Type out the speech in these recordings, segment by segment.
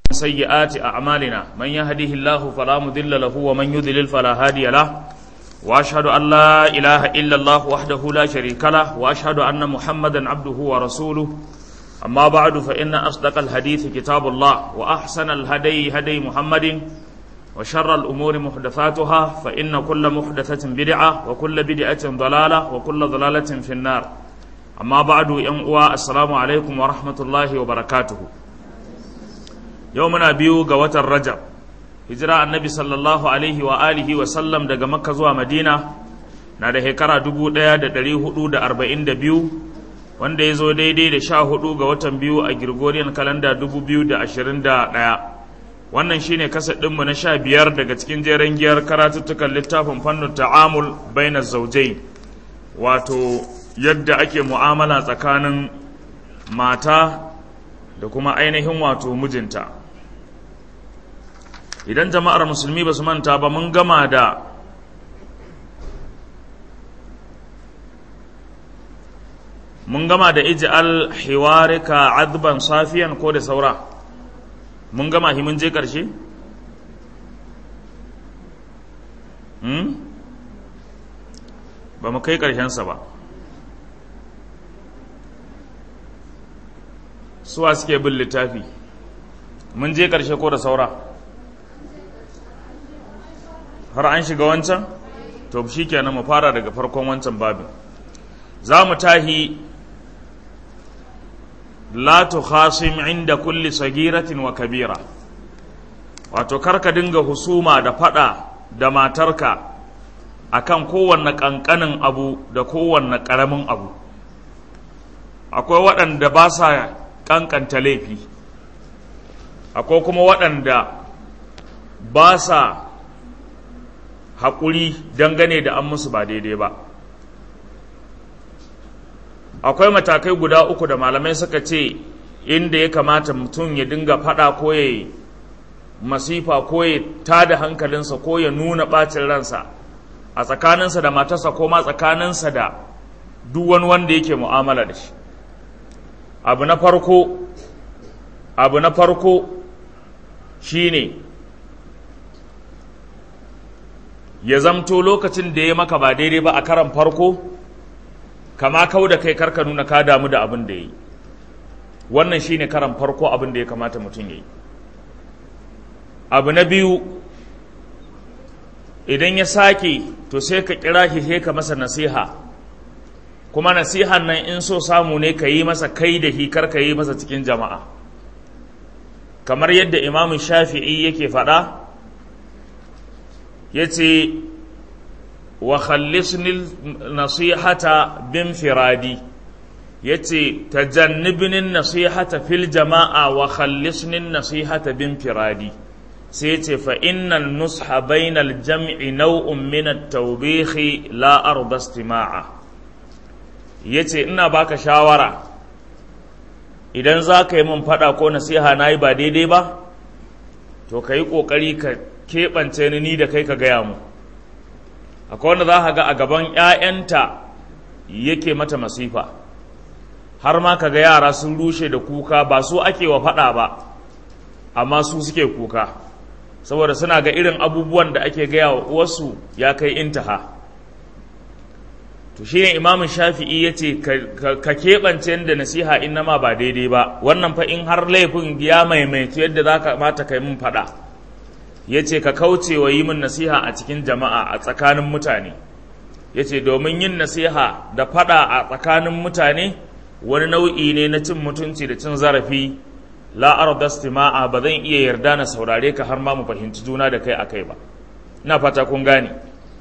سيئات أعمالنا من يهده الله فلا مضل له ومن يضلل فلا هادي له وأشهد أن لا إله إلا الله وحده لا شريك له وأشهد أن محمدا عبده ورسوله أما بعد فإن أصدق الحديث كتاب الله وأحسن الهدي هدي محمد وشر الأمور محدثاتها فإن كل محدثة بدعة وكل بدعة ضلالة وكل ضلالة في النار أما بعد ينقوى السلام عليكم ورحمة الله وبركاته يومنا بيو قوة الرجب هجرة النبي صلى الله عليه وآله وسلم دقى مكة زوى مدينة نادى هكرا دبو ديا دا دلي هدو دا أربعين دا بيو wanda ya zo daidai da sha hudu ga watan biyu a Gregorian kalanda dubu biyu da ashirin da ɗaya wannan shine kasa ɗinmu na sha biyar daga cikin jeren giyar karatuttukan littafin fannin ta'amul bainar zaujai wato yadda ake mu'amala tsakanin mata da kuma ainihin wato mijinta idan jama'ar musulmi ba su manta ba mun gama da mun gama da ij'al hiwarika adban safiyan ko da saura mun gama hi mun je ƙarshe? Hmm? ba mu kai ƙarshensa ba suwa suke bin littafi mun je ƙarshe ko da saura har an shiga wancan? to shi kenan mu fara daga farkon wancan babin za mu tahi la tukhasim inda kulli sagiratin wa kabira wato karka dinga husuma da fada da matarka akan kowanne kankanin abu da kowanne karamin abu akwai waɗanda ba sa kankanta laifi akwai kuma waɗanda ba sa haƙuri dangane da an musu ba daidai ba akwai matakai guda uku da malamai suka ce inda ya kamata mutum ya dinga fada ko ya masifa ko ya tada hankalinsa ko ya nuna bacin ransa a tsakaninsa da matarsa ko ma tsakaninsa da duk wani wanda yake mu'amala da shi abu na farko abu na farko shine ya zamto lokacin da ya maka ba daidai ba a karan farko kama kau da kai karka nuna ka damu da abin da ya yi wannan shine karan farko abin da ya kamata mutum ya yi abu na biyu idan ya sake to sai ka kira shi sai ka masa nasiha kuma nasihan nan in so samu ne ka yi masa kai da shi karka yi masa cikin jama'a kamar yadda imamu shafi'i yake faɗa ya ce wa khallisni nasihata bin firadi yace tajannibni nasihata fil jama'a wa khallisni nasihata bin firadi sai yace fa innal nusha bainal jam'i naw'un min at-tawbih la arda istima'a yace ina baka shawara idan za ka yi min fada ko nasiha nayi ba daidai ba to ka yi ƙoƙari ka keɓance ni da kai ka gaya mu akwai wanda za ka ga a gaban 'ya'yanta yake mata masifa har ma ka ga yara sun rushe da kuka ba su ake wa faɗa ba amma su suke kuka saboda suna ga irin abubuwan da ake gaya wa uwarsu ya kai intaha to shi ne imamun shafi'i ya ce ka keɓance da nasiha in nama ba daidai ba wannan fa in har laifin ya maimaitu yadda za ka mata kai mun faɗa ya ce ka kauce wa yi min nasiha a cikin jama'a a tsakanin mutane ya ce domin yin nasiha da fada a tsakanin mutane wani nau'i ne na cin mutunci da cin zarafi la'ar dastima'a ba zan iya yarda na saurare ka har ma mu fahimci juna da kai a kai ba ina fata kun gane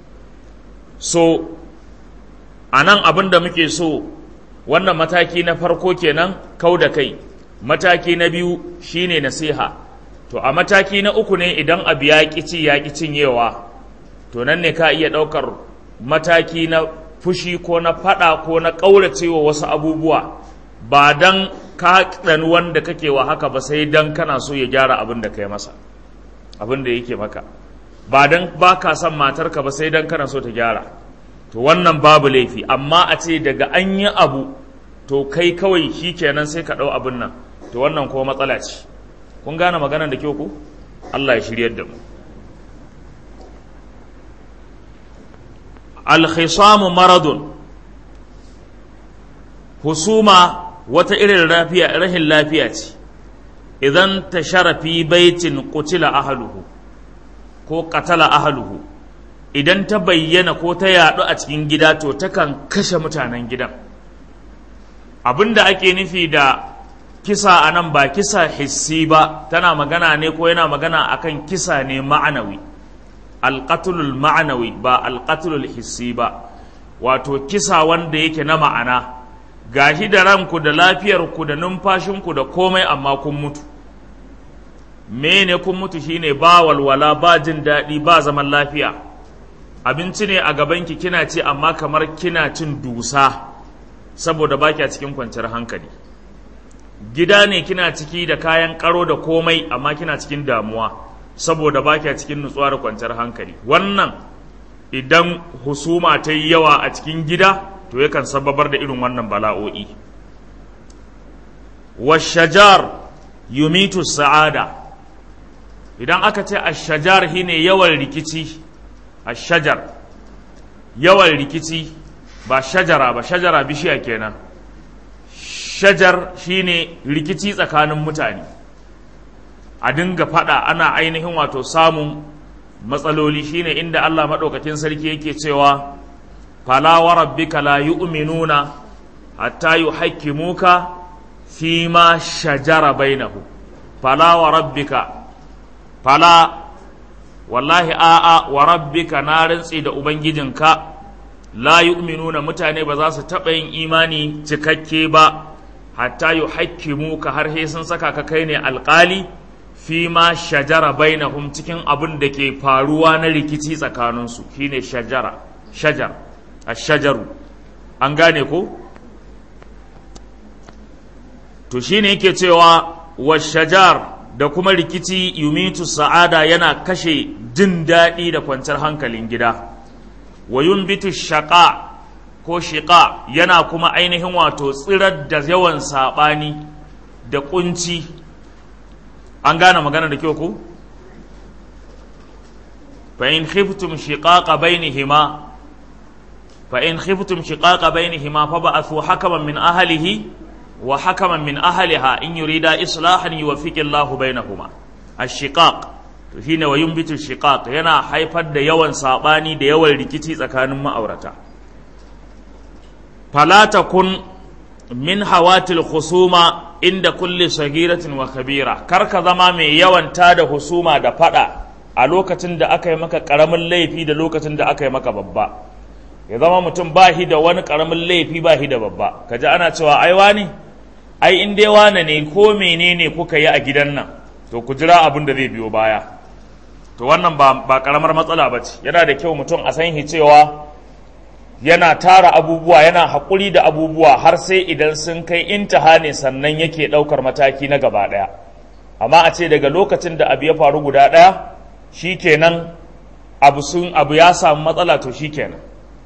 so a nan abin da muke so wannan mataki na farko kenan kau da kai mataki na biyu shine nasiha to a mataki na uku ne idan abu ya ci ya ƙi cinyewa to nan ne ka iya ɗaukar mataki na fushi ko na faɗa ko na ƙauracewa wasu abubuwa ba don ka ɗani wanda kake wa haka ba sai don kana so ya gyara abin da ka yi masa abin da yake maka ba don ba ka son matarka ba sai don kana so ta gyara to wannan babu laifi amma a ce daga an yi abu to kai kawai shi kenan sai ka ɗau abin nan to wannan kuma matsala ce kun gane maganar da kyau ku Allah ya shiryar da mu alkhisamu maradun husuma wata irin lafiya rahin lafiya ce idan ta sharafi baitin kutila ahaluhu ko katala ahaluhu idan ta bayyana ko ta yaɗu a cikin gida to takan kashe mutanen gidan abinda ake nufi da kisa a nan ba kisa hissi ba tana magana ne ko yana magana akan kisa ne ma'anawi alƙatulul ma'anawi ba alƙatulul hissi ba wato kisa wanda yake na ma'ana gashi da ranku da lafiyarku da numfashinku da komai amma kun mutu mene kun mutu shine ba walwala ba jin daɗi ba zaman lafiya abinci ne a gabanki kina ce amma kamar kina cin dusa saboda ba a cikin kwanciyar hankali gida ne kina ciki da kayan karo da komai amma kina cikin damuwa saboda ba a cikin nutsuwa da kwanciyar hankali wannan idan husuma ta yi yawa a cikin gida to yakan sababar da irin wannan bala'o'i washajar yumitu sa'ada idan aka ce ashajar shine yawan rikici ashajar yawan rikici ba shajara ba shajara bishiya kenan shajar shine rikici tsakanin mutane a dinga fada ana ainihin wato samun matsaloli shine inda Allah maɗaukakin sarki yake cewa fala wa rabbika la yu'minuna hatta yuhakkimuka fi ma shajara bainahu fala wa rabbika fala wallahi a'a wa rabbika na rantsi da ubangijinka la yu'minuna mutane ba za su taɓa yin imani cikakke ba hatta yuhakkimuka har sai sun saka ka kai ne alƙali fi ma shajara bainahum cikin abin da ke faruwa na rikici tsakaninsu shine shajara shajar ashajaru an gane ko to shine yake cewa washajar da kuma rikici yumitu sa'ada yana kashe jin daɗi da kwanciyar hankalin gida wa yunbitu shaqa ko shiqa yana kuma ainihin wato tsirar da yawan saɓani da ƙunci an gane magana da kyau ku fa in khiftum shiqaqa bainihima fa in khiftum shiqaqa bainihima fa ba'athu hakaman min ahlihi wa hakaman min ahliha in yurida islahan yuwaffiqu Allahu bainahuma ash-shiqaq to shine wa yumbitu shiqaq yana haifar da yawan sabani da yawan rikici tsakanin ma'aurata fala takun min hawatil khusuma inda kulli sagiratin wa kabira kar ka zama mai yawan tada husuma da fada a lokacin da aka yi maka karamin laifi da lokacin da aka yi maka babba ya zama mutum ba shi da wani karamin laifi ba shi da babba ka ji ana cewa ai wani ai in dai wane ne ko menene kuka yi a gidan nan to ku jira abin da zai biyo baya to wannan ba, ba karamar matsala ba ce yana da kyau mutum a san shi cewa yana tara abubuwa yana haƙuri da abubuwa har sai idan sun kai intaha ne sannan yake ɗaukar mataki na gaba ɗaya amma a ce daga lokacin da abu ya faru guda ɗaya shi kenan abu sun abu ya samu matsala to shi kenan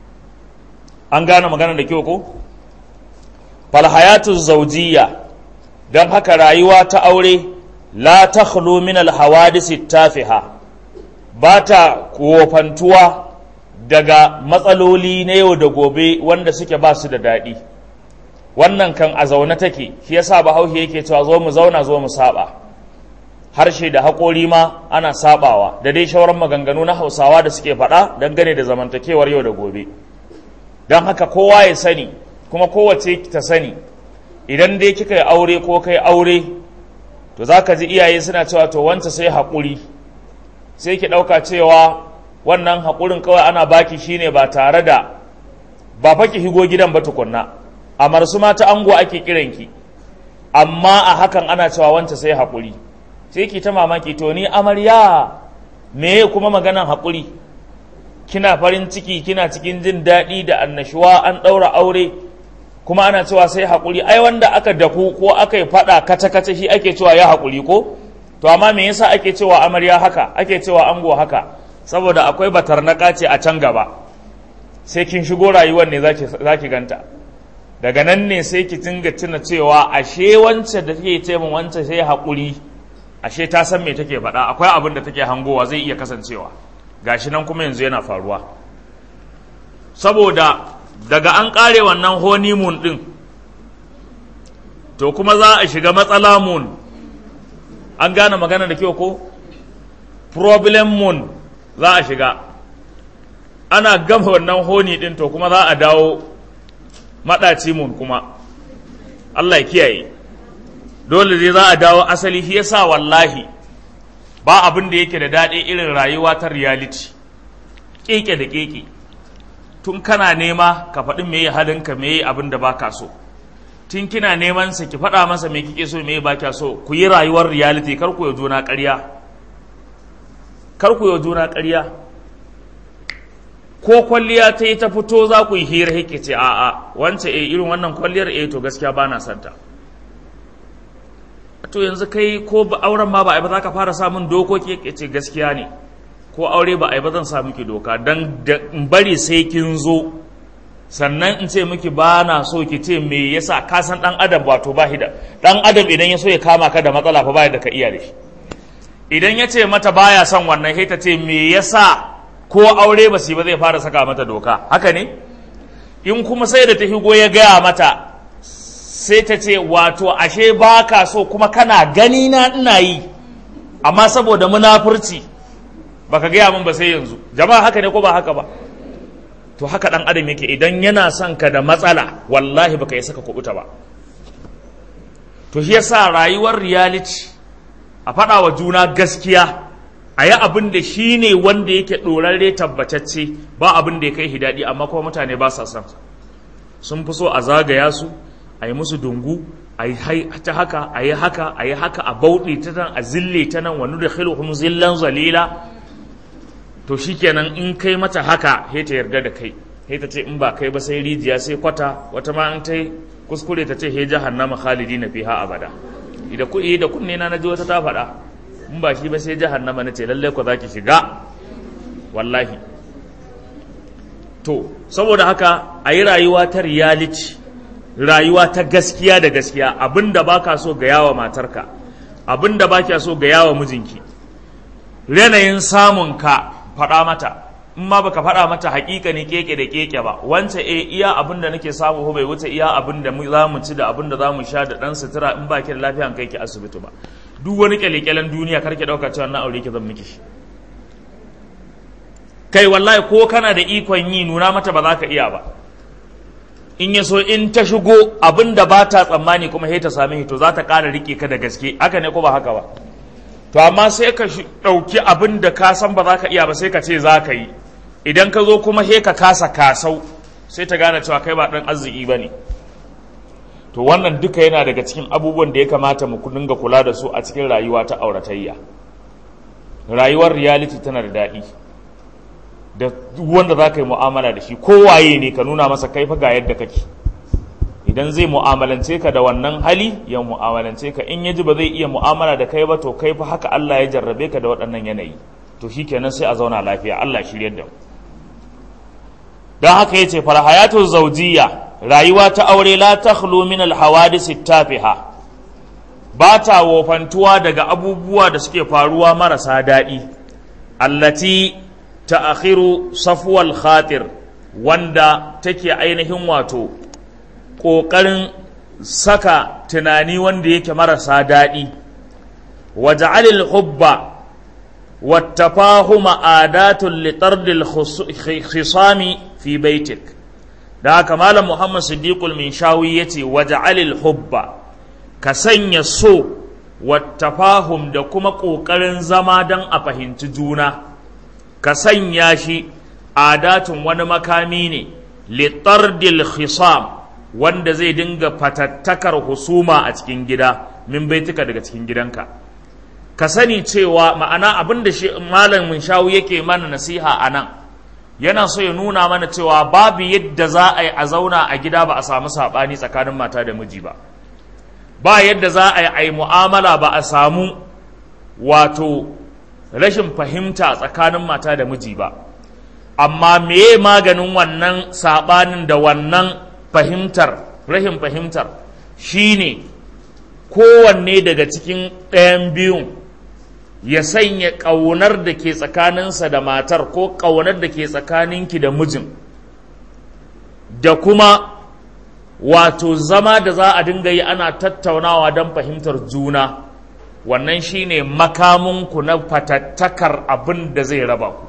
an gane magana da kyau ko falhayatu zaujiya don haka rayuwa ta aure la ta min alhawadisi tafiha ba ta kofantuwa daga matsaloli na yau da gobe wanda suke ba su da daɗi wannan kan a zaune take shi yasa bahaushe yake cewa zo mu zauna zo mu saba harshe da haƙori ma ana sabawa da dai shauran maganganu na hausawa da suke faɗa dangane da zamantakewar yau da gobe don haka kowa ya sani kuma kowace ta sani idan dai kika yi aure ko kai aure to za ka ji iyaye suna cewa to wanta sai haƙuri sai ki ɗauka cewa wannan haƙurin kawai ana baki shine ba tare da ba fa ki higo gidan ba tukunna a marsu mata ango ake kiranki amma a hakan ana cewa wanta sai haƙuri sai ki ta mamaki to ni amarya me kuma maganan haƙuri kina farin ciki kina cikin jin daɗi da annashuwa an ɗaura aure kuma ana cewa sai haƙuri ai wanda aka daku ko aka yi faɗa kace-kace shi ake cewa ya haƙuri ko to amma me yasa ake cewa amarya haka ake cewa ango haka saboda akwai batarnaka ce a can gaba sai kin shigo rayuwar ne za ki ganta daga nan ne sai ki dinga tuna cewa ashe wance da take ce min wance sai haƙuri ashe ta san me take faɗa akwai abin da take hangowa zai iya kasancewa gashi nan kuma yanzu yana faruwa saboda daga an ƙare wannan honeymoon ɗin to kuma za a shiga matsala moon an gane magana da kyau ko problem moon za a shiga ana gama wannan honi ɗin to kuma za a dawo maɗaci moon kuma Allah ya kiyaye dole zai za a dawo asali shi yasa wallahi ba abin da yake da daɗi irin rayuwa ta reality keke da keke tun kana nema ka faɗi me halinka me abin da baka so tun kina neman sa ki faɗa masa me kike so me baka so ku yi rayuwar reality kar ku yi juna ƙarya kar ku yi juna ƙarya ko kwalliya ta yi ta fito za ku yi hira yake ce a'a wance eh irin wannan kwalliyar eh to gaskiya ba na santa to yanzu kai ko auren ma ba a yi ba za ka fara samun dokoki yake ce gaskiya ne ko aure ba a yi ba zan sa miki doka don in bari sai kin zo sannan in ce miki ba na so ki ce me yasa ka san dan adam wato ba da dan adam idan ya so ya kama ka da matsala fa ba da ka iya da shi idan ya ce mata baya son wannan sai ta ce me yasa ko aure ba su ba zai fara saka mata doka haka ne in kuma sai da ta higo ya gaya mata sai ta ce wato ashe ba ka so kuma kana gani na ina yi amma saboda munafurci baka gaya min ba sai yanzu jama'a haka ne ko ba haka ba to haka dan adam yake idan yana son ka da matsala wallahi baka yi saka kubuta ba to shi yasa rayuwar reality a faɗa wa juna gaskiya a yi abin da shi ne wanda yake ɗorarre tabbatacce ba abin da ya kai hidadi amma kuma mutane ba sa son sun fi so a zagaya su a yi musu dungu a yi ta haka a yi haka a yi haka a bauɗe ta nan a zille ta nan wani da khilhum zillan zalila to shikenan in kai mata haka he ta yarda da kai he ta ce in ba kai ba sai rijiya sai kwata wata ma an ta kuskure ta ce he jahannama khalidina fiha abada idan ku da kunne na naji wata ta faɗa in ba shi ba sai jahannama na ce lalle ku zaki shiga wallahi to saboda haka a yi rayuwa ta reality rayuwa ta gaskiya da gaskiya abinda baka so ga yawa matarka abinda baka so ga yawa mijinki yanayin samun ka faɗa mata in ma baka faɗa mata hakika ne keke da keke ba wance e iya abin da nake samu ko bai wuce iya abin da za mu ci da abin da za mu sha da ɗan sutura in ba ki da lafiya kai ki asibiti ba duk wani kyalekyalen duniya kar ki ɗauka cewa na aure ki zan miki kai wallahi ko kana da ikon yi nuna mata ba za ka iya ba in ya so in ta shigo abin da ba ta tsammani kuma sai ta same to za ta ƙara riƙe ka da gaske haka ne ko ba haka ba to amma sai ka ɗauki abin da ka san ba za ka iya ba sai ka ce za ka yi idan ka zo kuma he ka kasa kasau sai ta gane cewa kai ba ɗan arziki ba ne to wannan duka yana daga cikin abubuwan da ya kamata mu dinga kula da su a cikin rayuwa ta auratayya rayuwar reality tana da daɗi da wanda za ka yi mu'amala da shi kowaye ne ka nuna masa kai fa ga yadda kake idan zai mu'amalance ka da wannan hali ya mu'amalance ka in ya ji ba zai iya mu'amala da kai ba to kai fa haka Allah ya jarrabe ka da waɗannan yanayi to shikenan sai a zauna lafiya Allah shiryar da mu don haka yace fal hayatu zawjiyya rayuwa ta aure la takhlu min al hawadis tafiha ba ta wofantuwa daga abubuwa da suke faruwa marasa daɗi allati ta'akhiru safwal khatir wanda take ainihin wato ƙoƙarin saka tunani wanda yake marasa daɗi waja'alil hubba wattafahuma adatun litardil khisami fi baitik da haka malam muhammad siddiqul min shawi yace waja'alil hubba ka sanya so wattafahum da kuma ƙoƙarin zama don a fahimci juna ka sanya shi adatun wani makami ne litardil khisam wanda zai dinga fatattakar husuma a cikin gida min baituka daga cikin gidanka ka sani cewa ma'ana abin da shi malamin shawu yake mana nasiha a nan yana so ya nuna mana cewa babu yadda za a yi a zauna a gida ba a samu saɓani tsakanin mata da miji ba ba yadda za a yi a yi mu'amala ba a samu wato rashin fahimta tsakanin mata da miji ba amma meye maganin wannan saɓanin da wannan fahimtar rashin fahimtar shine kowanne daga cikin ɗayan biyun ya sanya ƙaunar da ke tsakaninsa da matar ko ƙaunar da ke tsakaninki da mijin da kuma wato zama da za a dinga yi ana tattaunawa don fahimtar juna wannan shine makaminku na fatattakar abin da zai raba ku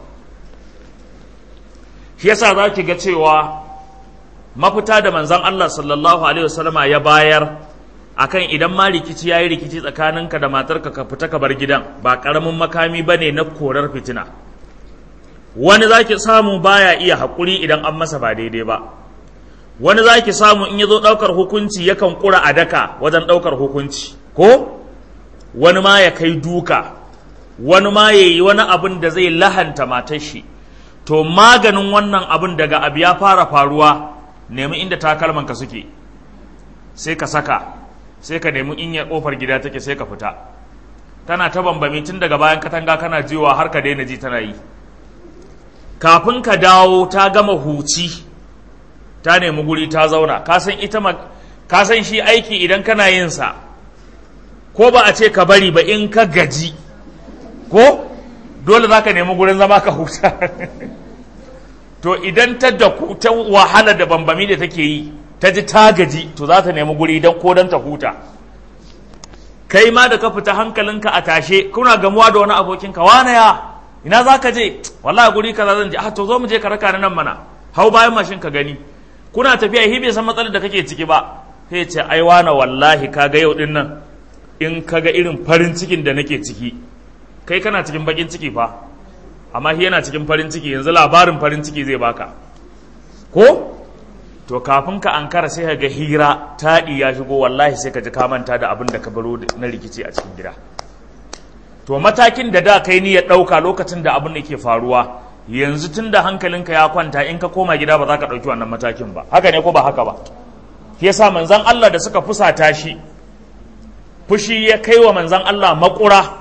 shi yasa za ki ga cewa mafita da manzan Allah sallallahu alaihi wasallama ya bayar akan idan ma rikici ya yi rikici tsakaninka da matarka ka fita ka bar gidan ba ƙaramin makami ba ne na korar fitina wani za ki samu baya iya haƙuri idan an masa ba daidai ba wani za ki samu in ya zo ɗaukar hukunci yakan ƙura a daka wajen ɗaukar hukunci ko wani ma ya kai duka wani ma ya yi wani abin da zai lahanta matar shi to maganin wannan abin daga abu ya fara faruwa nemi inda takalmanka suke sai ka saka sai ka nemi in ya kofar gida take sai ka fita tana ta bambami tun daga bayan katanga kana jiwa har ka daina ji tana yi kafin ka dawo ta gama huci ta nemi guri ta zauna ka san ita ka san shi aiki idan kana yin sa ko ba a ce ka bari ba in ka gaji ko dole za ka nemi gurin zama ka huta to idan ta da ta wahala da bambami da take yi ta ji ta gaji to za ta nemi guri don ko don ta huta kai ma da ka fita hankalinka a tashe kuna gamuwa da wani abokinka wane ya ina za ka je wallahi guri kaza zan je ah to zo mu je ka raka nan mana hau bayan mashin ka gani kuna tafiya hi bai san matsalar da kake ciki ba sai ce ai wane wallahi kaga yau din nan in kaga irin farin cikin da nake ciki kai kana cikin bakin ciki fa amma shi yana cikin farin ciki yanzu labarin farin ciki zai baka ko to kafin ka ankara sai ka ga hira taɗi ya shigo wallahi sai ka ji ka manta da abin da ka baro na rikici a cikin gida to matakin da da kai ni ya ɗauka lokacin da abin da ke faruwa yanzu tun da hankalinka ya kwanta in ka koma gida ba za ka ɗauki wannan matakin ba haka ne ko ba haka ba shi yasa manzon Allah da suka fusata shi fushi ya kai wa manzon Allah makura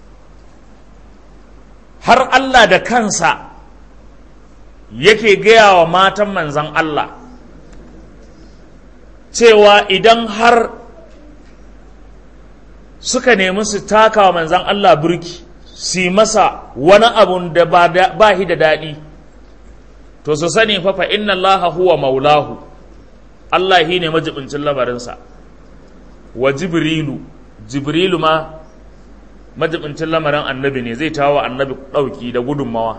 har Allah da kansa yake gaya wa matan manzan Allah cewa idan har suka nemi su taka wa manzan Allah burki su masa wani abun da ba shi da daɗi to su sani fafa inna Allah huwa maulahu Allah shi ne majibincin labarinsa wa jibrilu jibrilu ma majibincin lamarin annabi ne zai tawo annabi ɗauki da gudunmawa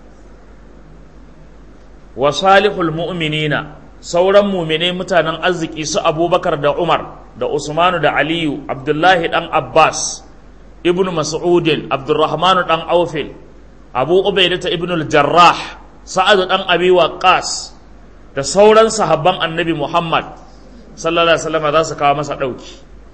wa salihul mu'minina sauran mumine mutanen arziki su abubakar da umar da usmanu da aliyu abdullahi dan abbas ibnu mas'udin abdurrahmanu dan aufil abu ubaidata ibnu jarrah sa'adu dan abi waqas da sauran sahabban annabi muhammad sallallahu alaihi wasallam za su kawo masa ɗauki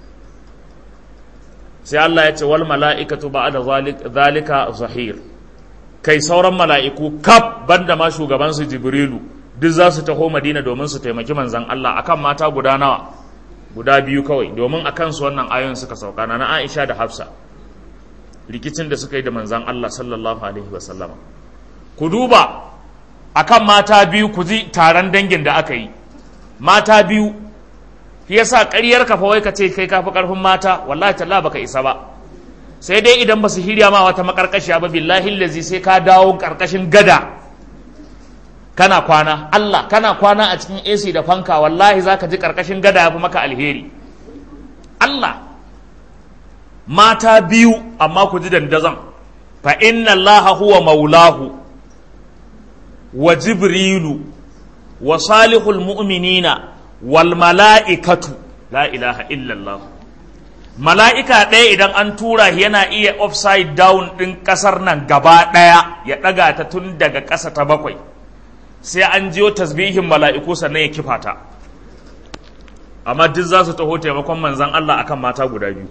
sai Allah ya ce wal mala'ikatu ba'da zalika zahir kai sauran mala'iku kaf banda ma shugaban su Jibrilu duk za su taho Madina domin su taimaki manzon Allah akan mata guda nawa guda biyu kawai domin akan su wannan ayoyin suka sauka na Aisha da Hafsa rikicin da suka yi da manzon Allah sallallahu alaihi wasallama ku duba akan mata biyu ku ji taron dangin da aka yi mata biyu shi yasa ƙaryar ka fa wai ka ce kai kafi ƙarfin mata wallahi talla baka isa ba sai dai idan ba su hirya ma wata makarkashiya ba billahi lazi sai ka dawo ƙarƙashin gada kana kwana Allah kana kwana a cikin AC da fanka wallahi zaka ji ƙarƙashin gada ya fi maka alheri Allah mata biyu amma ku ji dandazon fa inna Allah huwa maulahu wa jibrilu wa salihul mu'minina wal mala'ikatu la ilaha illallah mala'ika ɗaya idan an tura yana iya upside down ɗin ƙasar nan gaba ɗaya ya ɗaga ta tun daga ƙasa ta bakwai sai an jiyo tasbihin mala'iku sannan ya kifa ta amma duk za su taho taimakon manzan Allah akan mata guda biyu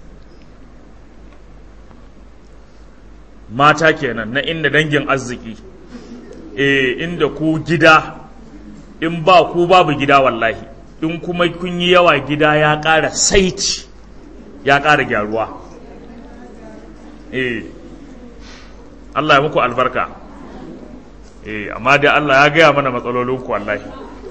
mata kenan na inda dangin arziki e inda ku gida in ba ku babu gida wallahi in kuma kun yi yawa gida ya ƙara saiti ya ƙara gyaruwa eh Allah ya muku albarka eh amma dai Allah ya gaya mana matsalolinku wallahi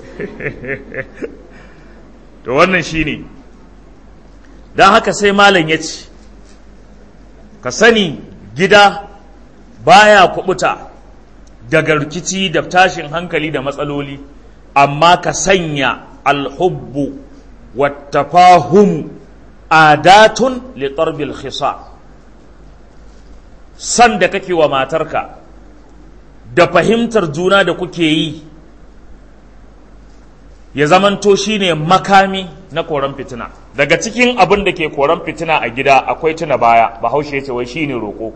to wannan shine don haka sai malam ya ce ka sani gida baya kubuta daga rikici da tashin hankali da matsaloli amma ka sanya alhubbu wattafahumu adatun litarbil khisa san da kake wa matarka da fahimtar juna da kuke yi ya zamanto shine makami na koran fitina daga cikin abin da ke koran fitina a gida akwai tuna baya bahaushe ya ce wai shine roƙo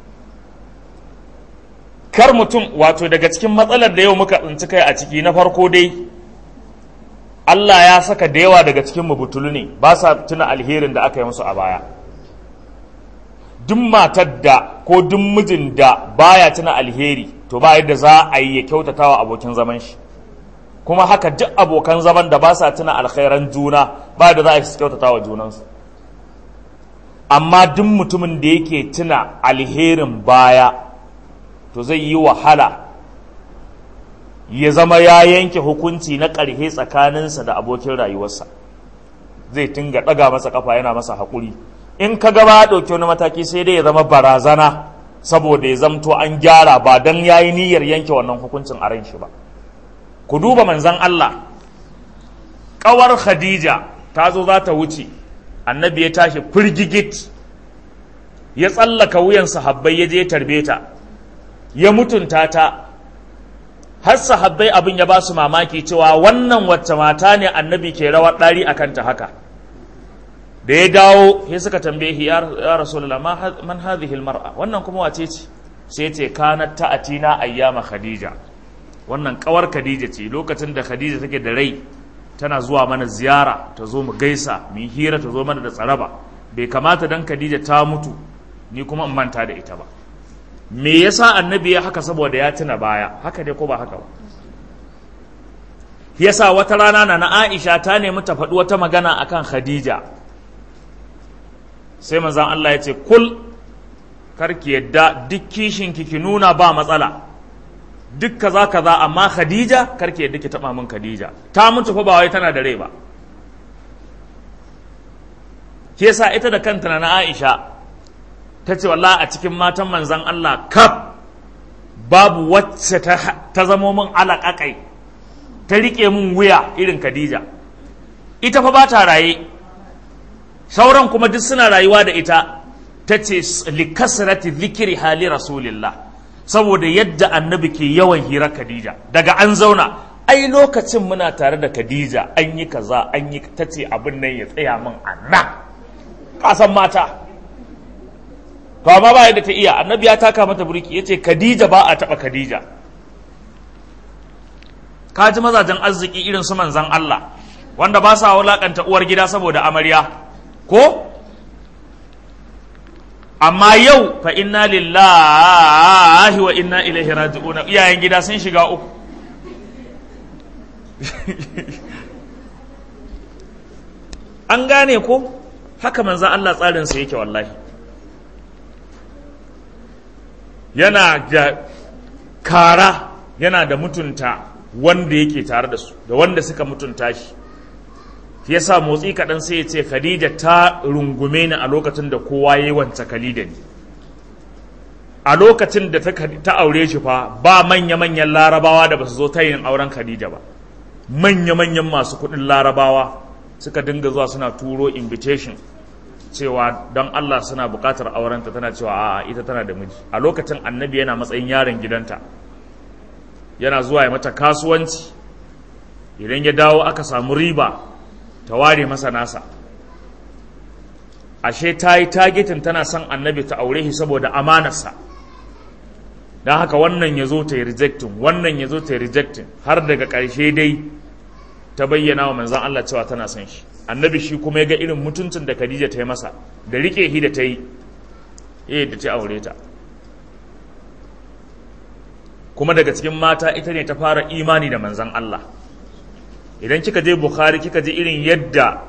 kar mutum wato daga cikin matsalar da yau muka tsinci kai a ciki na farko dai Allah ya saka da yawa daga cikin butulu ne ba sa tuna alherin da aka yi musu a baya duk matar da ko duk mijin da baya tuna alheri to ba yadda za a yi ya kyautata wa abokin zaman shi kuma haka duk abokan zaman da ba sa tuna alkhairan juna ba da za a yi su kyautata wa junansu amma duk mutumin da yake tuna alherin baya to zai yi wahala ya zama ya yanke hukunci na ƙarhe tsakaninsa da abokin rayuwarsa zai tinga ɗaga masa kafa yana masa haƙuri in ka gaba ɗauki wani mataki sai dai ya zama barazana saboda ya zamto an gyara ba don ya yi niyyar yanke wannan hukuncin a ran shi ba ku duba manzan Allah ƙawar Khadija ta zo za ta wuce annabi ya tashi firgigit ya tsallaka wuyan sahabbai ya je tarbe ta ya mutunta ta har sahabbai abin ya ba su mamaki cewa wannan wacce mata ne annabi ke rawar ɗari a kanta haka da ya dawo ya suka tambaye shi ya rasulullah man hadhihi almar'a wannan kuma wace ce sai ce kanat ta'atina ayyama khadija wannan kawar khadija ce lokacin da khadija take da rai tana zuwa mana ziyara ta zo mu gaisa mu yi hira ta zo mana da tsaraba bai kamata dan khadija ta mutu ni kuma in manta da ita ba me yasa annabi ya haka saboda ya tuna baya haka dai ko ba haka ba yasa wata rana na na Aisha ta nemi ta faɗi wata magana akan Khadija sai manzon Allah ya ce kul karki yadda duk kishin ki ki nuna ba matsala duk kaza kaza amma Khadija karki yadda ki taba min Khadija ta mutu fa ba wai tana da rai ba yasa ita da kanta na Aisha ta ce wallah a cikin matan manzan Allah kaf babu wacce ta zamo min alaƙaƙai ta riƙe min wuya irin Khadija ita fa ba ta raye sauran kuma duk suna rayuwa da ita ta ce likasrati zikiri hali rasulillah saboda yadda annabi ke yawan hira Khadija daga an zauna ai lokacin muna tare da Khadija an yi kaza an yi ta ce abin nan ya tsaya min a nan kasan mata to amma ba yadda ta iya annabi ya taka mata burki yace Khadija ba a taba Khadija ka ji mazajen arziki irin su manzan Allah wanda ba sa wulakanta uwar gida saboda amarya ko amma yau fa inna lillahi wa inna ilaihi raji'un iyayen gida sun shiga uku an gane ko haka manzan Allah tsarinsa yake wallahi yana da kara yana da mutunta wanda yake tare da su da wanda suka mutunta shi ya sa motsi kaɗan sai ya ce khadija ta rungume ni a lokacin da kowa ya yi wance kalida ni a lokacin da ta aure shi fa ba manya-manyan larabawa da ba su zo ta yin auren khadija ba manya-manyan masu kuɗin larabawa suka dinga zuwa suna turo invitation cewa don Allah suna buƙatar aurenta tana cewa a'a ita tana da miji a lokacin annabi yana matsayin yaron gidanta yana zuwa ya mata kasuwanci idan ya dawo aka samu riba ta ware masa nasa ashe ta yi tagetin tana son annabi ta aure shi saboda amanarsa don haka wannan ya zo ta yi rejectin wannan ya zo ta yi rejectin har daga ƙarshe dai ta bayyana wa manzan Allah cewa tana son shi annabi shi kuma ya ga irin mutuncin da Khadija ta yi masa da rike shi da ta yi eh da ta aure ta kuma daga cikin mata ita ne ta fara imani da manzan Allah idan kika je Bukhari kika je irin yadda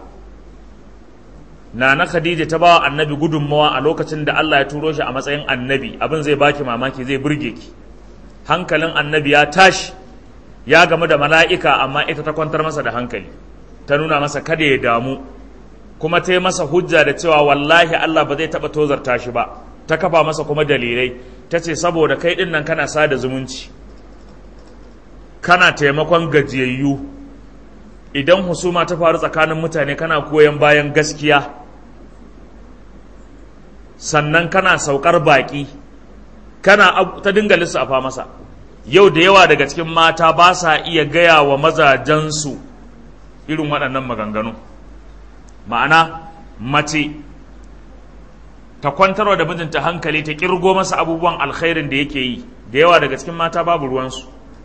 Nana Khadija ta bawa annabi gudunmawa a lokacin da Allah ya turo shi a matsayin annabi abin zai baki mamaki zai burge ki hankalin annabi ya tashi ya gamu da mala'ika amma ita ta kwantar masa da hankali ta nuna masa kada ya damu kuma ta yi masa hujja da cewa wallahi Allah ba zai taɓa tozarta shi ba ta kafa masa kuma dalilai ta ce saboda kai ɗin nan kana sada zumunci kana taimakon gajiyayyu idan husuma ta faru tsakanin mutane kana koyan bayan gaskiya sannan kana saukar baƙi kana ta dinga lissafa masa yau da yawa daga cikin mata ba sa iya gaya wa mazajensu irin waɗannan maganganu ma'ana mace ta kwantarwa da mijinta hankali ta kirgo masa abubuwan alkhairin da yake yi da yawa daga cikin mata babu ruwansu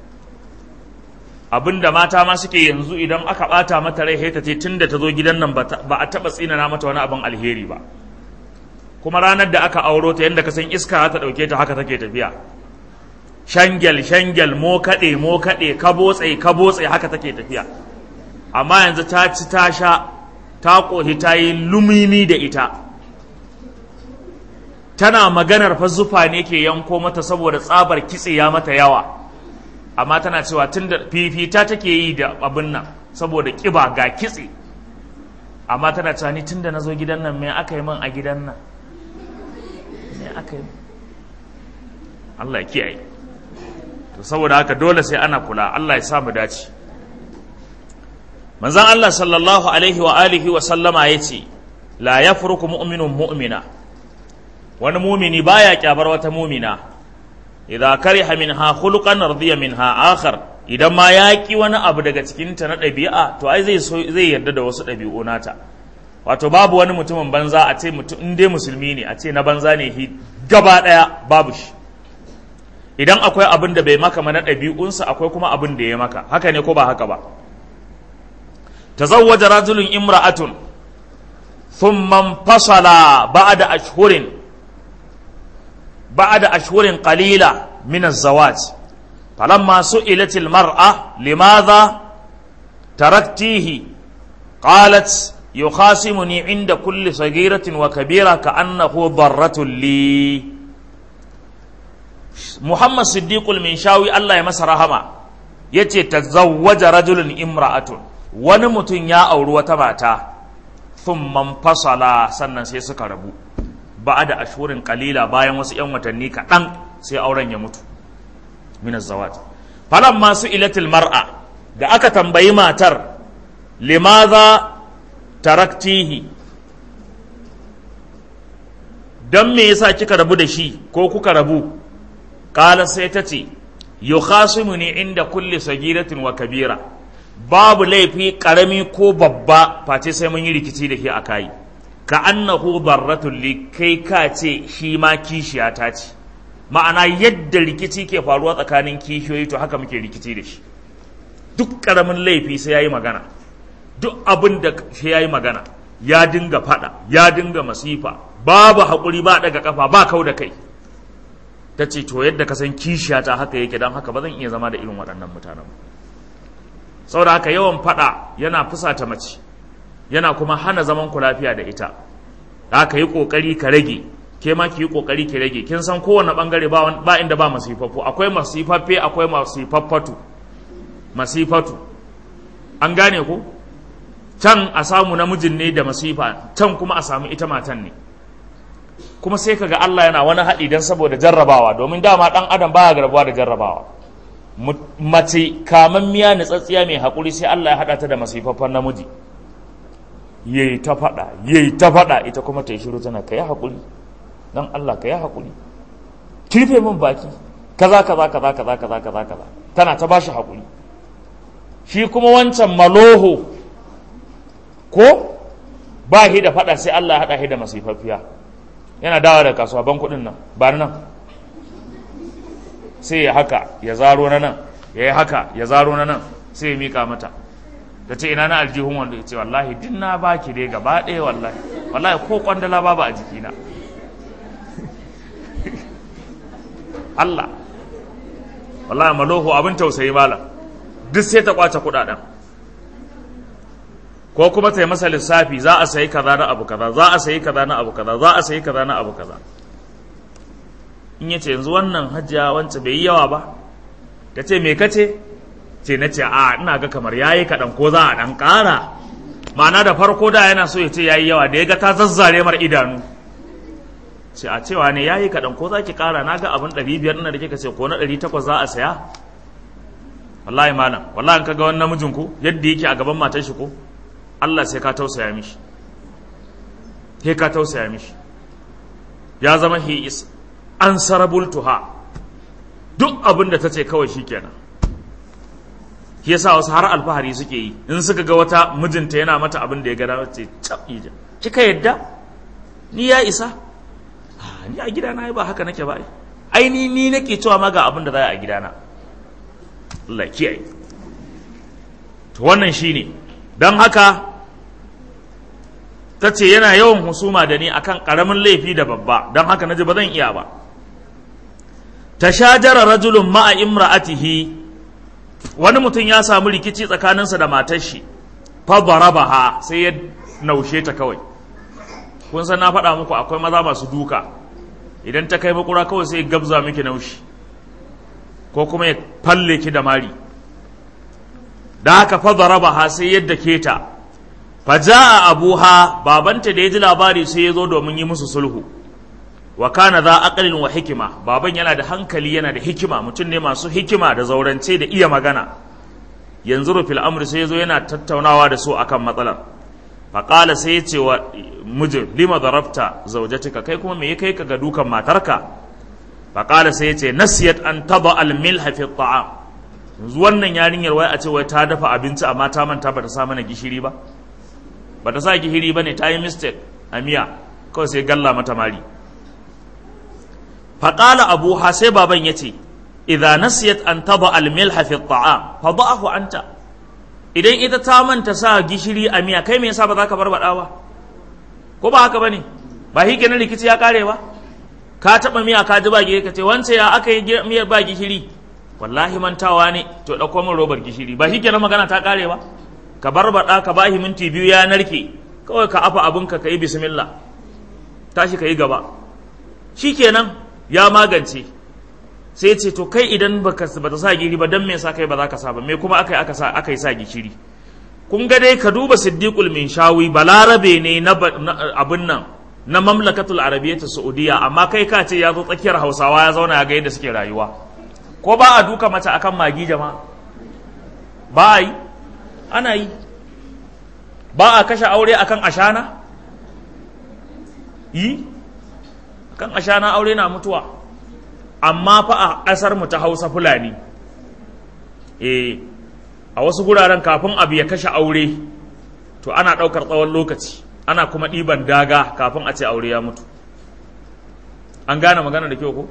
abinda mata ma suke yanzu idan aka bata mata rai ta ce tun da ta zo gidan nan ba a taɓa tsinana mata wani abin alheri ba kuma ranar da aka auro ta yadda ka san iska ta ɗauke ta haka take tafiya shangel shangel mo kaɗe mo kaɗe ka botse ka botse haka take tafiya amma yanzu ta ci ta sha ta ƙohi ta yi lumini da ita tana maganar fa zufa ne ke yanko mata saboda tsabar kitse ya mata yawa amma tana cewa tun da fifita take yi da abin nan saboda ƙiba ga kitse amma tana cewa ni tun da na zo gidan nan me aka yi min a gidan nan me aka yi Allah ya kiyaye to saboda haka dole sai ana kula Allah ya sa mu dace manzon Allah sallallahu alaihi wa alihi wa sallama yace la yafruku mu'minun mu'mina wani mumini baya kyabar wata mumina idza kariha minha khuluqan radiya minha akhar idan ma ya ki wani abu daga cikin ta na ɗabi'a to ai zai zai yarda da wasu ɗabi'u nata wato babu wani mutumin banza a ce mutum in dai musulmi ne a ce na banza ne hi gaba ɗaya babu shi idan akwai abin da bai maka mana ɗabi'unsa akwai kuma abin da ya maka haka ne ko ba haka ba tazawwaja rajulun imra'atun thumma fasala ba'da ashhurin بعد أشهر قليلة من الزواج فلما سئلت المرأة لماذا تركتيه قالت يخاصمني عند كل صغيرة وكبيرة كأنه ضرة لي محمد صديق المنشاوي الله يمس رحمه yace tazawwaja rajulun imra'atun wani mutum ya auri wata mata thumma fasala sannan sai suka rabu ba da ashurin kalila bayan wasu 'yan watanni kaɗan sai auren ya mutu min zawaj falan masu ilatil mar'a da aka tambayi matar limaza taraktihi don me yasa kika rabu da shi ko kuka rabu kala sai ta ce yukhasimu ne inda kulli sagiratin wa kabira babu laifi karami ko babba face sai mun yi rikici da ke a kayi ka annahu darratul li kai ka ce shi ma kishiya ta ce ma'ana yadda rikici ke faruwa tsakanin kishiyoyi to haka muke rikici da shi duk karamin laifi sai yayi magana duk abin da sai yayi magana ya dinga fada ya dinga masifa babu haƙuri ba daga kafa ba kau da kai ta ce to yadda ka san kishiya ta haka yake don haka ba zan iya zama da irin waɗannan mutanen saboda haka yawan fada yana fusata mace yana kuma hana zaman ku lafiya da ita da ka yi kokari ka rage ke ma ki yi kokari ki rage kin san kowane bangare ba ba inda ba masifaffu akwai masifaffe akwai masifaffatu masifatu an gane ko can a samu namijin ne da masifa can kuma a samu ita matan ne kuma sai kaga Allah yana wani haɗi don saboda jarrabawa domin dama ɗan adam baya garbuwa da jarrabawa mace kamammiya nitsatsiya mai haƙuri sai Allah ya haɗa ta da masifaffen namiji yayi ta faɗa yayi ta faɗa ita kuma ta yi shiru tana ka yi haƙuri don Allah ka yi haƙuri kirfe min baki kaza kaza kaza kaza kaza kaza kaza tana ta bashi haƙuri shi kuma wancan maloho ko ba shi da faɗa sai Allah ya haɗa shi da masifaffiya yana dawa da kasuwa ban kuɗin nan ba nan sai ya haka ya zaro na nan ya yi haka ya zaro na nan sai ya mika mata ta ce ina na aljihun wanda ya ce wallahi din na baki dai gaba ɗaya wallahi wallahi ko kwandala babu a jikina Allah wallahi maloho abin tausayi malam duk sai ta kwace kuɗaɗen ko kuma ta yi masa lissafi za a sayi kaza na abu kaza za a sayi kaza na abu kaza za a sayi kaza na abu kaza in yace yanzu wannan hajjiya wancan bai yi yawa ba ta ce me kace ce na ce a ina ga kamar yayi kaɗan ko za a ɗan ƙara ma'ana da farko da yana so ya ce yayi yawa da ya ga ta zazzare mar idanu ce a cewa ne yayi kaɗan ko za ki ƙara na ga abin ɗari biyar na da kika ce ko na ɗari takwas za a saya wallahi malam wallahi in ka ga wani namijin ku yadda yake a gaban matar shi ko Allah sai ka tausaya mishi sai ka tausaya mishi ya zama he is answerable to her duk abin da ta ce kawai shikenan shi yasa wasu har alfahari suke yi in suka ga wata mijinta yana mata abin da ya gada ce ija kika yadda ni ya isa ni a gidana ba haka nake ba ai ni ni nake cewa ma ga abin da za a gidana Allah kiyaye to wannan shine don haka ta ce yana yawan husuma da ni akan karamin laifi da babba don haka naji ba zan iya ba tashajara rajulun ma'a imra'atihi wani mutum ya samu rikici tsakaninsa da matar shi fa darabaha sai ya naushe ta kawai kun san na faɗa muku akwai maza masu duka idan ta kai makura kawai sai gabza miki naushi ko kuma ya falle ki da mari da haka fa darabaha sai yadda ke ta fa jaa abuha babanta da ya ji labari sai ya zo domin yi musu sulhu wa kana za aqlin wa hikima baban yana da hankali yana da hikima mutum ne masu hikima da zaurance da iya magana yanzu fil amri sai yazo yana tattaunawa da su akan matsalar faƙala sai ya ce wa mijin lima darabta zaujatika kai kuma me ya kai ka ga dukan matarka faƙala sai ya ce nasiyat an taba al milha fi ta'am yanzu wannan yarinyar wai a ce wai ta dafa abinci amma ta manta bata sa mana gishiri ba bata sa gishiri bane ta yi mistake a miya kawai sai galla mata mari faƙala abuha sai baban ya ce idza nasiyat an taba al milha fi ta'am fa da'ahu anta idan ita ta manta sa gishiri a miya kai me yasa ba za ka barbada ba ko ba haka bane ba shi kenan rikici ya kare ba ka taba miya ka ji ba gishiri ka ce wance ya aka yi miyar ba gishiri wallahi mantawa ne to dauko min robar gishiri ba shi kenan magana ta kare ba ka barbada ka bahi minti biyu ya narke kawai ka afa abinka ka yi bismillah tashi ka yi gaba shikenan ya magance sai ce to kai idan baka bata sa gishiri ba dan me yasa kai ba za ka sa ba me kuma akai aka sa akai sa gishiri kun ga dai ka duba siddiqul minshawi balarabe ne na abun nan na mamlakatul arabiyyah saudiya amma kai ka ce ya zo tsakiyar hausawa ya zauna ya ga yadda suke rayuwa ko ba a duka mata akan magi jama'a ba a yi ana yi ba a kashe aure akan ashana yi akan ashana aure na mutuwa amma fa a ƙasar mu ta hausa fulani eh a wasu guraren kafin abu ya kashe aure to ana ɗaukar tsawon lokaci ana kuma ɗiban daga kafin a ce aure ya mutu an gane magana da kyau ko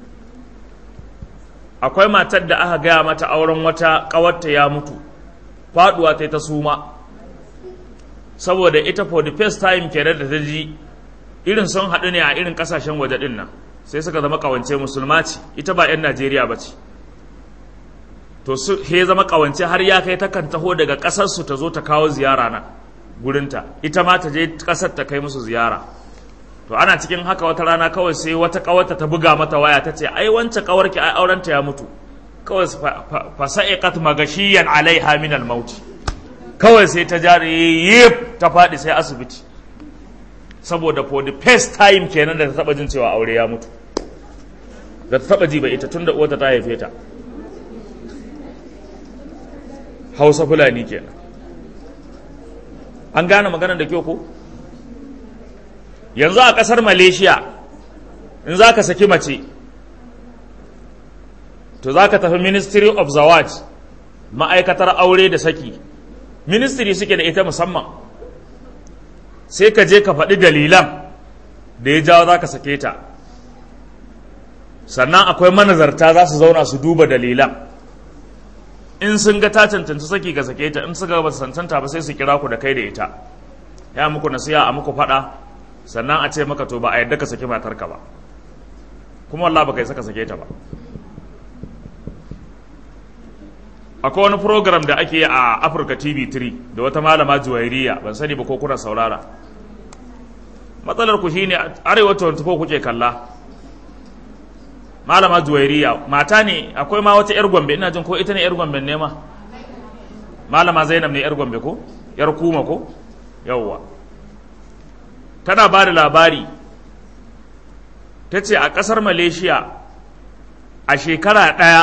akwai matar da aka gaya mata auren wata ƙawarta ya mutu faɗuwa ta ta suma saboda ita for the first time kenan da ta ji irin sun haɗu ne a irin ƙasashen waje ɗin nan sai suka zama kawance musulma ce ita ba 'yan najeriya ba ce to su he zama kawance har ya kai takan taho daga ƙasarsu ta zo ta kawo ziyara na gurinta ita ma ta je ƙasar ta kai musu ziyara to ana cikin haka wata rana kawai sai wata ƙawarta ta buga mata waya ta ce ai wancan ƙawarki ai aurenta ya mutu kawai fasa'iqat magashiyan alaiha min al-maut kawai sai ta jare yip ta faɗi sai asibiti saboda for the first time kenan da ta taba jin cewa aure ya mutu da ta taba ji ba ita tunda uwarta ta haife ta hausa fulani kenan an gane magana da kyau ko yanzu a kasar malaysia in za ka saki mace to za ka tafi ministry of zawaj ma'aikatar aure da saki ministry suke da ita musamman sai ka je ka faɗi dalilan da ya jawo za ka sake ta sannan akwai manazarta za su zauna su duba dalilan in sun ga ta cancanci saki ka sake ta in suka ba su cancanta ba sai su kira ku da kai da ita ya muku nasiya a muku faɗa sannan a ce maka to ba a yadda ka saki matarka ba kuma wallah ba kai saka sake ta ba akwai wani program da ake a Africa TV 3 da wata malama juwairiya ban sani ba ko kuna saurara matsalar ku shine arewa 24 kuke kalla malama juwairiya mata ne akwai ma wata yar gombe ina jin ko ita ne yar gombe ne ma malama zainab ne yar gombe ko yar kuma ko yawwa tana ba da labari ta ce a ƙasar malaysia a shekara ɗaya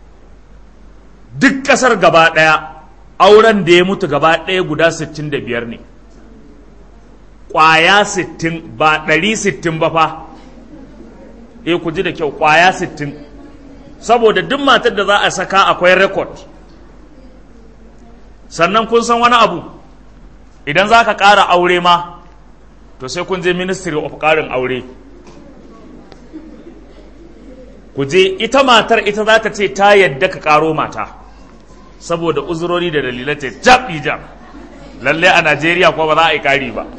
duk ƙasar gaba ɗaya auren da ya mutu gaba ɗaya guda 65 ne ƙwaya 60 ba 160 ba fa eh ku ji da kyau ƙwaya 60 saboda duk matar da za a saka akwai rekod sannan kun san wani abu idan za ka ƙara aure ma to sai kun je ministry of ƙarin aure ku je ita matar ita za ta ce ta yadda ka ƙaro mata saboda uzurori da dalilai ce jab jab lalle a najeriya kuma ba za a yi ƙari ba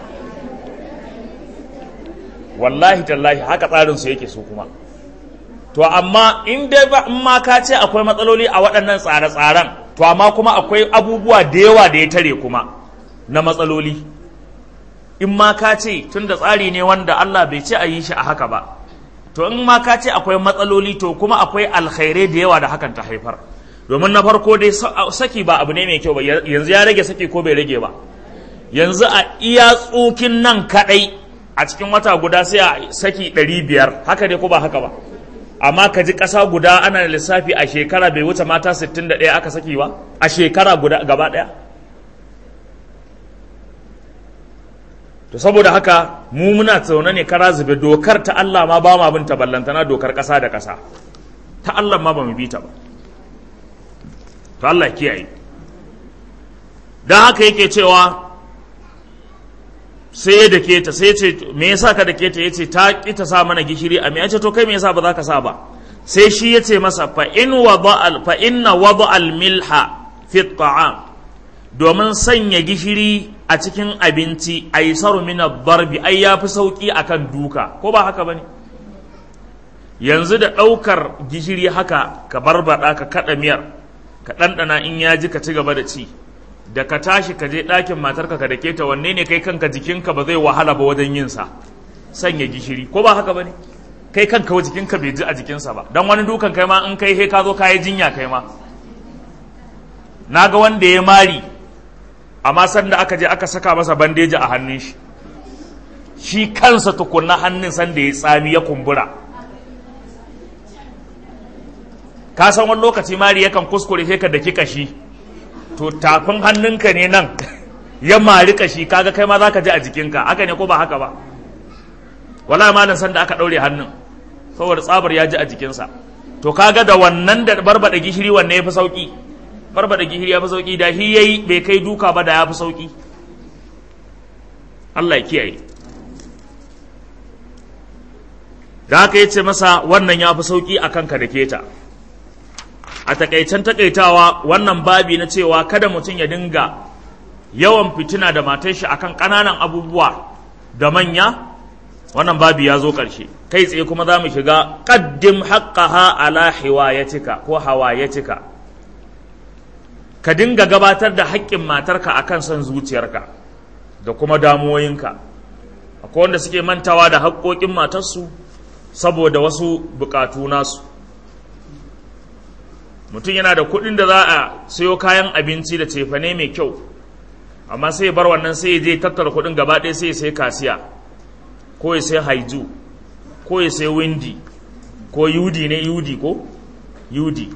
wallahi tallahi haka tsarinsu yake so kuma to amma in dai ba in ma ka ce akwai matsaloli a waɗannan tsare-tsaren to amma kuma akwai abubuwa da yawa da ya tare kuma na matsaloli in ma ka ce tun da tsari ne wanda Allah bai ce a yi shi a haka ba to in ma ka ce akwai matsaloli to kuma akwai alkhairai da yawa da hakan ta haifar domin na farko dai saki ba abu ne mai kyau ba yanzu ya rage saki ko bai rage ba yanzu a iya tsukin nan kadai a cikin wata guda sai a saki ɗari biyar haka ne ko ba haka ba amma ka ji ƙasa guda ana lissafi a shekara bai wuce mata 61 aka saki ba a shekara guda gaba ɗaya to saboda haka mu muna tsaune ne kara zube dokar ta Allah ma ba ma bin ta ballantana dokar ƙasa da ƙasa ta Allah ma ba mu bi ta ba to Allah kiyaye don haka yake cewa sai ya dake ta sai ce me yasa ka dake ta yace ta ki ta sa mana gishiri a me yace to kai me yasa ba za ka sa ba sai shi yace masa fa in wada al fa inna wada al milha fi ta'am domin sanya gishiri a cikin abinci aisaru min ad-darbi ai yafi sauki akan duka ko ba haka bane yanzu da ɗaukar gishiri haka ka barbada ka kada miyar ka ɗanɗana in ya ji ka ci gaba da ci da ka tashi ka je ɗakin matarka ka dake ta wanne ne kai kanka jikinka ba zai wahala ba wajen yin sa sanya gishiri ko ba haka ba ne kai kanka jikinka bai ji a jikinsa ba don wani dukan kai ma in kai he ka zo ka yi jinya kai ma na ga wanda ya mari amma sanda aka je aka saka masa bandeji a hannun shi shi kansa tukunna hannun sanda ya tsami ya kumbura ka san wani lokaci mari yakan kuskure sai ka daki kashi to tafin hannunka ne nan ya mari kashi kaga kai ma zaka ji a jikinka haka ne ko ba haka ba wala malam san da aka daure hannun saboda tsabar ya ji a jikinsa to kaga da wannan da barbada gishiri wanne yafi sauki barbada gishiri yafi sauki da shi yayi bai kai duka ba da yafi sauki Allah ya kiyaye da haka yace masa wannan yafi sauki akan ka da keta a takaicen takaitawa wannan babi na cewa kada mutum ya dinga yawan fitina da matar shi akan ƙananan abubuwa da manya wannan babi ya zo ƙarshe kai tsaye kuma za mu shiga ƙaddim haƙƙaha ala hiwayatika ko hawayatika ka dinga gabatar da haƙƙin matarka akan son zuciyarka da kuma damuwoyinka akwai wanda suke mantawa da haƙƙoƙin matarsu saboda wasu buƙatu nasu mutum yana da kuɗin da za a sayo kayan abinci da cefane mai kyau amma sai bar wannan sai ya je tattara kuɗin gaba ɗaya sai ya sai kasiya ko ya sai haiju ko ya sai windi ko yudi ne yudi ko yudi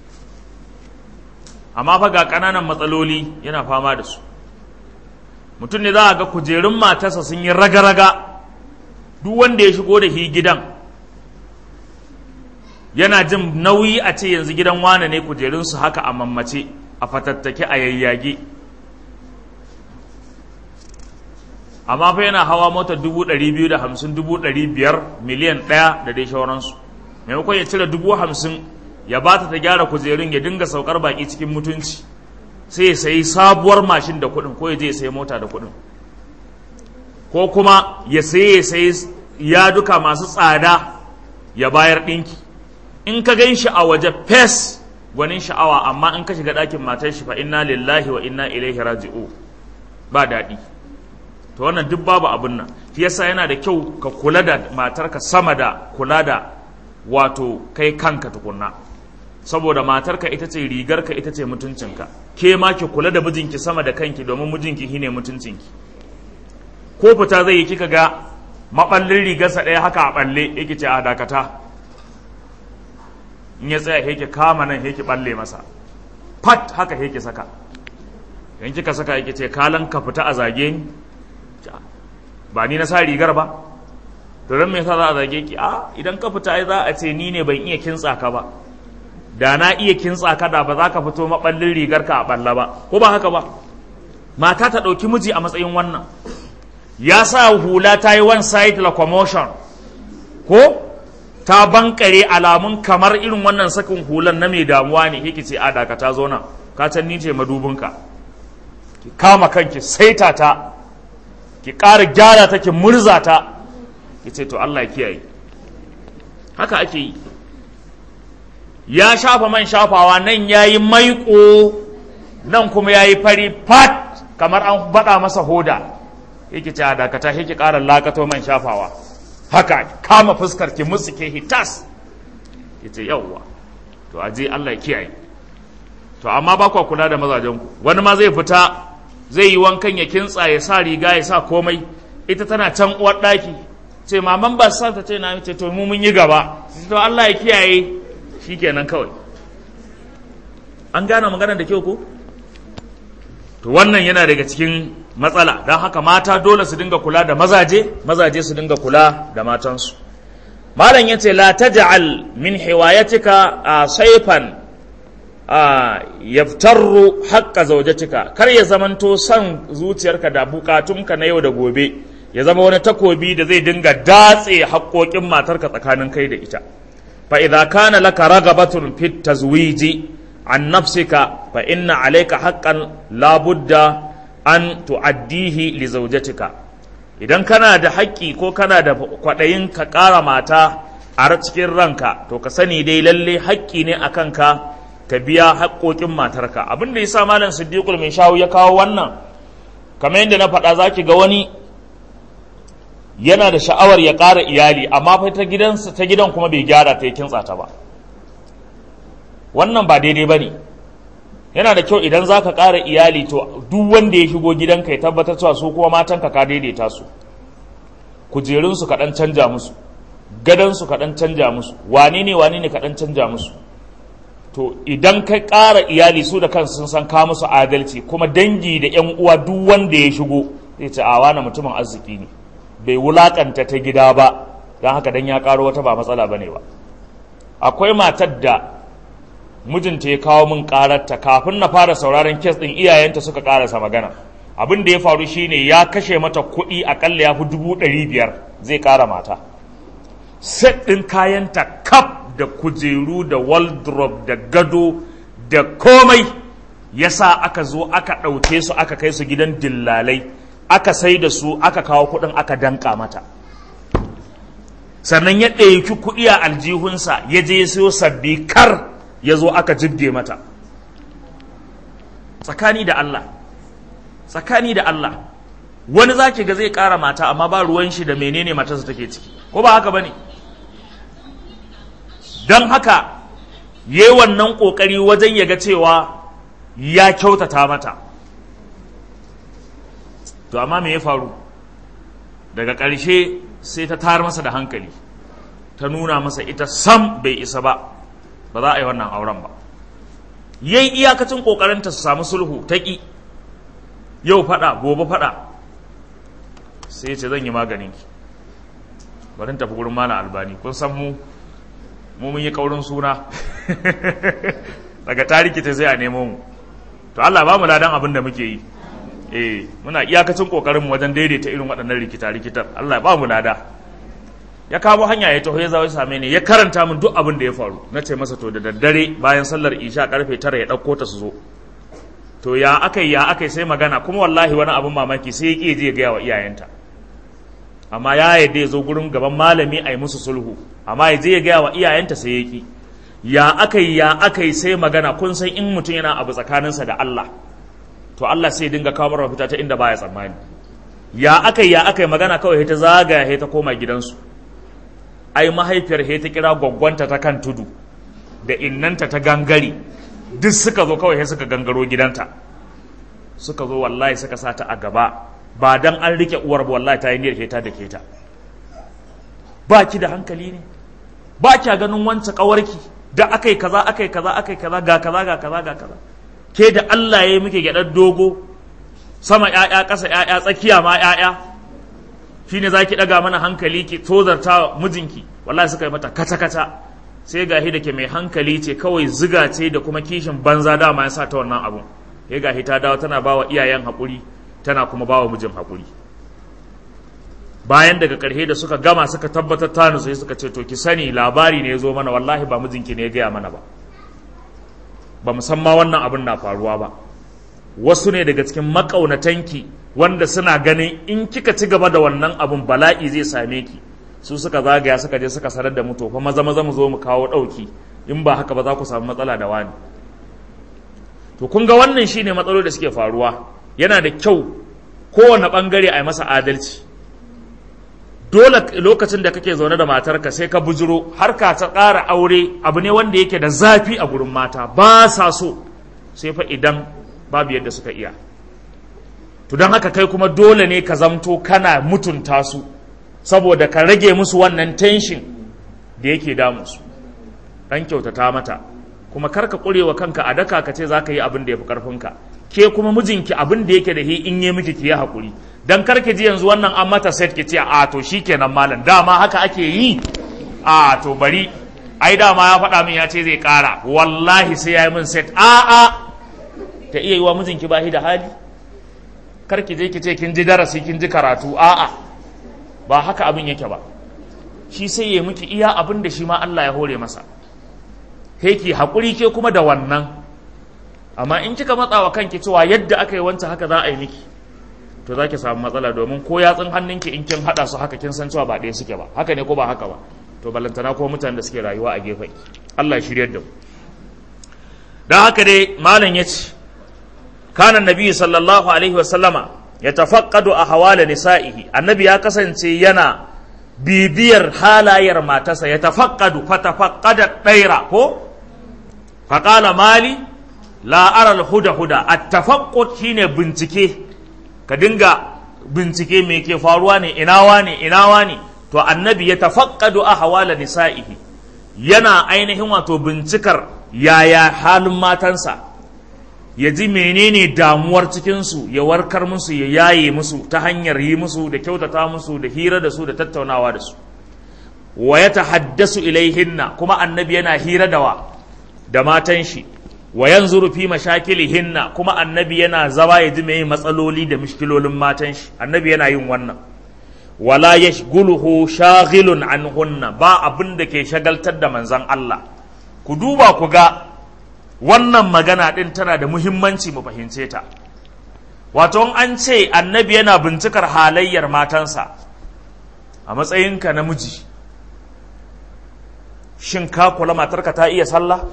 amma fa ga ƙananan matsaloli yana fama da su mutum ne za a ga kujerun matarsa sun yi raga-raga duk wanda ya shigo da shi gidan yana jin nauyi a ce yanzu gidan wane ne kujerunsu haka a mammace a fatattake a yayyage amma fa yana hawa mota dubu ɗari biyu da hamsin dubu ɗari biyar miliyan ɗaya da dai shauransu maimakon ya cire dubu hamsin ya ba ta ta gyara kujerun ya dinga saukar baki cikin mutunci sai ya sayi sabuwar mashin da kuɗin ko ya je ya sayi mota da kuɗin ko kuma ya sayi ya sayi yaduka masu tsada ya bayar ɗinki in ka gan shi a waje fes gwanin sha'awa amma in ka shiga ɗakin matar shi fa inna lillahi wa inna ilaihi raji'u ba daɗi to wannan duk babu abin nan shi yasa yana da kyau ka kula da matarka sama da kula da wato kai kanka tukunna saboda matarka ita ce rigarka ita ce mutuncinka ke ma ki kula da mijinki sama da kanki domin mijinki shine mutuncinki ko fita zai yi kika ga maɓallin rigarsa ɗaya haka a ɓalle yake ce a dakata in ya tsaya yake kama nan yake ɓalle masa fat haka yake saka in kika saka yake ce kalan ka fita a zage ni ba ni na sa rigar ba to don me yasa za a zage ki a idan ka fita ai za a ce ni ne ban iya kintsa ka ba da na iya kintsa ka da ba za ka fito maɓallin rigar ka a ɓalla ba ko ba haka ba mata ta ɗauki miji a matsayin wannan ya sa hula ta yi one side locomotion ko ta bankare alamun kamar irin wannan sakin hulan na mai damuwa ne yake ce a dakata zo nan ka can ni ce madubinka ki kama kanki saita ta ki ƙara gyara ta ki murza ta ki ce to Allah ya kiyaye haka ake yi ya shafa man shafawa nan ya yi maiƙo nan kuma ya yi fari fat kamar an baɗa masa hoda yake ce a dakata yake ƙara lakato man shafawa haka kama fuskar ki musu ke hitas yace yawwa to aje Allah ya kiyaye to amma ba kwa kula da mazajen ku wani ma zai fita zai yi wankan ya kintsa ya sa riga ya sa komai ita tana can uwar daki ce maman ba sa ta ce na ce to mu mun yi gaba to Allah ya kiyaye shikenan kawai an gane magana da kyau ko to wannan yana daga cikin matsala don haka mata dole su dinga kula da mazaje mazaje su dinga kula da matansu malam yace la taj'al min hiwayatika a saifan a yaftarru haqqa zawjatika kar ya zamanto san zuciyarka da bukatunka na yau da gobe ya zama wani takobi da zai dinga datse haƙoƙin matarka tsakanin kai da ita fa idza kana laka ragabatun fit tazwiji an nafsika fa inna alayka haqqan la budda an tu'addihi li zawjatika idan kana da haƙƙi ko kana da kwaɗayin ka ƙara mata a cikin ranka to ka sani dai lalle haƙƙi ne akan ka ka biya haƙƙoƙin matarka abin da yasa malam siddiqul mai shawu ya kawo wannan kamar yadda na faɗa zaki ga wani yana da sha'awar ya ƙara iyali amma fa ta gidansa ta gidan kuma bai gyara ta yi kintsa ta ba wannan ba daidai ba ne yana da kyau idan za ka ƙara iyali to duk wanda ya shigo gidanka ya tabbatar cewa su kuma matanka ka daidaita su kujerunsu ka ɗan canja musu gadonsu ka ɗan canja musu wane ne wane ne ka ɗan canja musu to idan ka ƙara iyali su da kansu sun san ka musu adalci kuma dangi da ƴan uwa duk wanda ya shigo zai ce a wani mutumin arziki ne bai wulakanta ta gida ba don haka dan ya ƙaro wata ba matsala bane ba akwai matar da mijinta ya kawo min ƙararta kafin na fara sauraron kes ɗin iyayenta suka ƙarasa magana abin da ya faru shine ya kashe mata kuɗi akalla ya fi dubu ɗari biyar zai ƙara mata set ɗin kayanta kaf da kujeru da wardrobe da gado da komai ya sa aka zo aka ɗauke su aka kai su gidan dillalai aka sai da su aka kawo kuɗin aka danka mata sannan ya ɗauki kuɗi a aljihunsa ya je ya siyo sabbi kar ya zo aka jibge mata tsakani da Allah tsakani da Allah wani za ga zai ƙara mata amma ba ruwan shi da menene matarsa take ciki ko ba haka ba ne don haka ya yi wannan ƙoƙari wajen ya ga cewa ya kyautata mata to amma me ya faru daga ƙarshe sai ta tar masa da hankali ta nuna masa ita sam bai isa ba ba za a yi wannan auren ba yayi iyakacin ƙoƙarinta su samu sulhu ta ƙi yau faɗa gobe faɗa sai ce zan yi maganin ki bari tafi gurin mana albani kun san mu mu mun yi kaurin suna daga tariki ta sai a nemo mu to Allah ba mu ladan abin da muke yi eh muna iyakacin kokarin mu wajen daidaita irin waɗannan rikita rikitar Allah ba mu lada ya kawo hanya ya taho ya zawo ya same ni ya karanta min duk abin da ya faru na ce masa to da daddare bayan sallar isha karfe tara ya ɗauko ta su zo to ya akai ya akai sai magana kuma wallahi wani abin mamaki sai ya ƙi je ya gaya wa iyayenta amma ya yadda ya zo gurin gaban malami a yi musu sulhu amma ya je ya gaya wa iyayenta sai ya ƙi ya akai ya akai sai magana kun san in mutum yana abu tsakaninsa da Allah to Allah sai dinga kawo mara fita ta inda baya tsammani ya akai ya akai magana kawai ta zagaya ta koma gidansu ai mahaifiyar ta kira gwaggwanta ta kan tudu da innanta ta gangare duk suka zo kawai suka gangaro gidanta suka zo wallahi suka sa ta a gaba ba dan an rike uwar ba wallahi ta yi niyyar ta da ke ta ba ki da hankali ne ba kya ganin wancan kawarki da akai kaza akai kaza akai kaza ga kaza ga kaza ga kaza ke da Allah ya yi muke gyaɗar dogo sama ƴaƴa ƙasa ƴaƴa tsakiya ma ƴaƴa shine zaki ɗaga mana hankali ki tozarta mijinki wallahi suka yi mata kata kata sai gahi da ke mai hankali ce kawai ziga ce da kuma kishin banza dama ya sa ta wannan abun sai gahi ta dawo tana bawa iyayen haƙuri tana kuma bawa mijin haƙuri bayan daga ƙarshe da suka gama suka tabbatar ta nutsu suka ce to ki sani labari ne ya zo mana wallahi ba mijinki ne ya gaya mana ba ba musamman wannan abin na faruwa ba wasu ne daga cikin makaunatanki wanda suna ganin in kika ci gaba da wannan abin bala'i zai same ki su suka zagaya suka je suka sanar da mu to fa maza maza mu zo mu kawo ɗauki in ba haka ba za ku samu matsala da wani to kun ga wannan shine matsaloli da suke faruwa yana da kyau kowane bangare a yi masa adalci dole lokacin da kake zaune da matarka sai ka bujiro har ka ta ƙara aure abu ne wanda yake da zafi a gurin mata ba sa so sai fa idan babu yadda suka iya to don haka kai kuma dole ne ka zamto kana mutunta su saboda ka rage musu wannan tension da yake damu su dan kyautata mata kuma kar ka ƙurewa kanka a daka ka ce za ka yi abin da ya fi ƙarfinka ke kuma mijinki abin da yake da hi in yi miki ki yi haƙuri dan karki ji yanzu wannan an mata set ki ce a to shikenan malam dama haka ake yi a to bari ai dama ya faɗa min ya ce zai ƙara wallahi sai ya yi min set a a ta iya yi wa mijinki ba da hali karki je ki ce kin ji darasi kin ji karatu a a ba haka abin yake ba shi sai ya miki iya abin da shi ma Allah ya hore masa kai ki haƙuri ke kuma da wannan amma in kika matsa wa kanki cewa yadda aka yi wancan haka za a yi miki to za ki samu matsala domin ko yatsun hannunki in kin haɗa su haka kin san cewa ba ɗaya suke ba haka ne ko ba haka ba to balantana ko mutanen da suke rayuwa a gefe Allah ya shiryar da mu dan haka dai malam ya ce kana nabi sallallahu alaihi wa sallama ya tafaqqadu ahwala nisa'ihi annabi ya kasance yana bibiyar halayar matarsa ya tafaqqadu fa tafaqqada daira ko faqala mali la ara al-huda huda at-tafaqqud shine bincike ka dinga bincike me ke faruwa ne inawa ne inawa ne to annabi ya tafaqqadu ahwala nisa'ihi yana ainihin wato bincikar yaya halin matansa ya ji menene damuwar cikinsu ya warkar musu ya yaye musu ta hanyar yi musu da kyautata musu da hira da su da tattaunawa da su wa ya tahaddasu ilaihinna kuma annabi yana hira da wa da matan shi wa yanzuru fi mashakilihinna kuma annabi yana zama ya ji meye matsaloli da mishkilolin matan shi annabi yana yin wannan wala yashguluhu shaghilun anhunna ba abin da ke shagaltar da manzon Allah ku duba ku ga wannan magana din tana da muhimmanci mu fahimce ta wato an ce annabi yana bincikar halayyar matansa a matsayinka namiji shin ka kula matarka ta iya sallah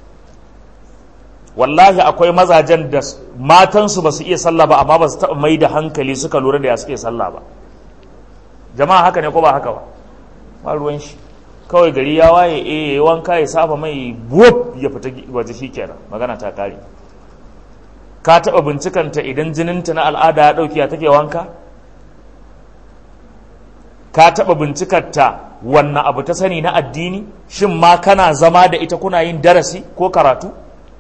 wallahi akwai mazajen da matansu ba su iya sallah ba amma ba su taɓa mai da hankali suka lura da ya suke sallah ba jama'a haka ne ko ba haka ba ba ruwan shi kawai gari ya waye eh ya wanka ya saba mai buwab ya fita waje shi kenan magana ta kare ka taɓa bincikanta idan jininta na al'ada ya ɗauki ya take wanka ka taɓa bincikarta wannan abu ta sani na addini shin ma kana zama da ita kuna yin darasi ko karatu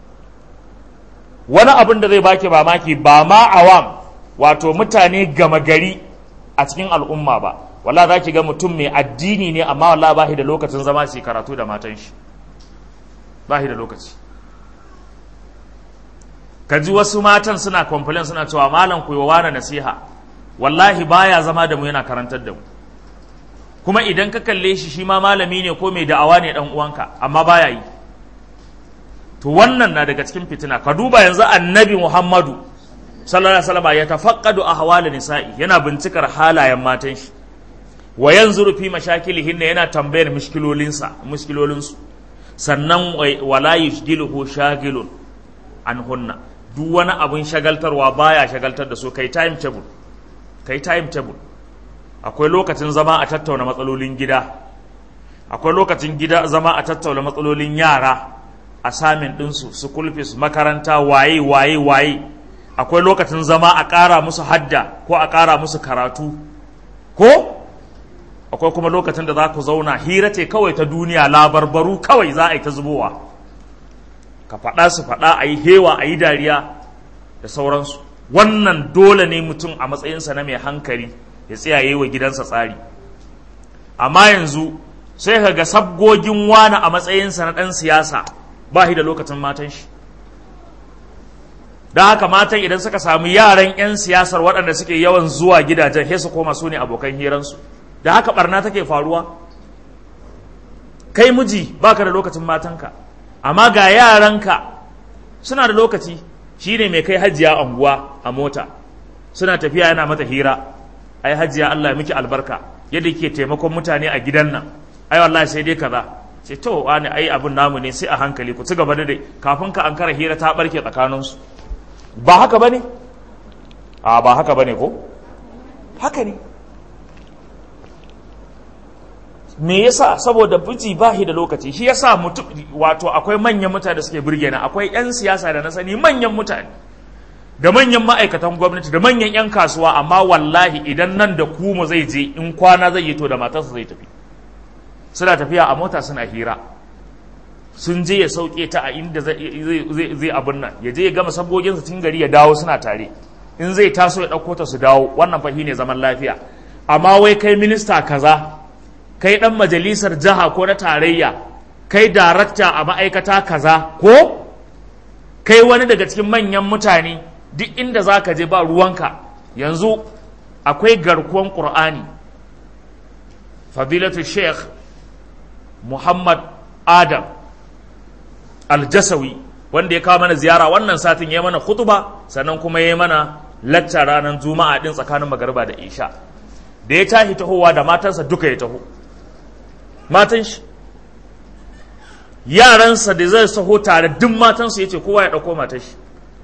wani abin da zai baki mamaki ba ma awam wato mutane gama gari a cikin al'umma ba wala za ki ga mutum mai addini ne amma wala ba da lokacin zama su karatu da matan shi ba da lokaci ka ji wasu matan suna complain suna cewa malam ku yi wa nasiha wallahi baya zama da mu yana karantar da mu kuma idan ka kalle shi shi ma malami ne ko mai da'awa ne dan uwanka amma baya yi to wannan na daga cikin fitina ka duba yanzu annabi muhammadu sallallahu alaihi wasallam ya tafaqqadu ahwal nisa'i yana bincikar halayen matan shi wa yanzuru fi mashakilihin yana tambayar mushkilolinsa mushkilolinsu sannan wala yushgiluhu shagilun anhunna duk wani abun shagaltarwa baya shagaltar da su kai time table kai time table akwai lokacin zama a tattauna matsalolin gida akwai lokacin gida zama a tattauna matsalolin yara assignment ɗinsu su kulfis makaranta waye waye waye akwai lokacin zama a ƙara musu hadda ko a ƙara musu karatu ko akwai kuma lokacin da za ku zauna hira ce kawai ta duniya labarbaru kawai za a yi ta zubowa ka faɗa su faɗa a yi hewa a yi dariya da sauransu wannan dole ne mutum a matsayinsa na mai hankali ya tsayaye wa gidansa tsari amma yanzu sai ka ga sabgogin wani a matsayinsa na ɗan siyasa ba shi da lokacin matan shi don haka matan idan suka samu yaran 'yan siyasar waɗanda suke yawan zuwa gidajen sai su koma su ne abokan hiransu da haka barna take faruwa kai miji baka da lokacin matanka amma ga yaranka suna da lokaci shine mai kai hajiya anguwa a mota suna tafiya yana mata hira ai hajiya Allah ya miki albarka yadda ke taimakon mutane a gidan nan ai wallahi sai dai kaza ce to wani ai abun namu ne sai a hankali ku ci gaba da dai kafin ka an kara hira ta barke tsakaninsu ba haka bane a ba haka bane ko haka ne me yasa saboda biji ba shi da lokaci shi yasa mutum wato akwai manyan mutane da suke burge na akwai yan siyasa da na sani manyan mutane da manyan ma'aikatan gwamnati da manyan yan kasuwa amma wallahi idan nan da kuma zai je in kwana zai yi to da matarsa zai tafi suna tafiya a mota suna hira sun je ya sauke ta a inda zai abin nan ya je ya gama sabgoginsa tun gari ya dawo suna tare in zai taso ya ɗauko ta su dawo wannan fahi ne zaman lafiya amma wai kai minista kaza kai ɗan majalisar jiha ko na tarayya kai darakta a ma'aikata kaza ko kai wani daga cikin manyan mutane duk inda za ka je ba ruwanka yanzu akwai garkuwan ƙur'ani fadilatu sheikh muhammad adam aljasawi wanda ya kawo mana ziyara wannan satin ya mana khutuba sannan kuma ya mana lacca ranar juma'a din tsakanin magariba da isha da ya tashi tahowa da matansa duka ya taho matan shi yaransa da zai saho tare duk matansa ya ce kowa ya ɗauko matan shi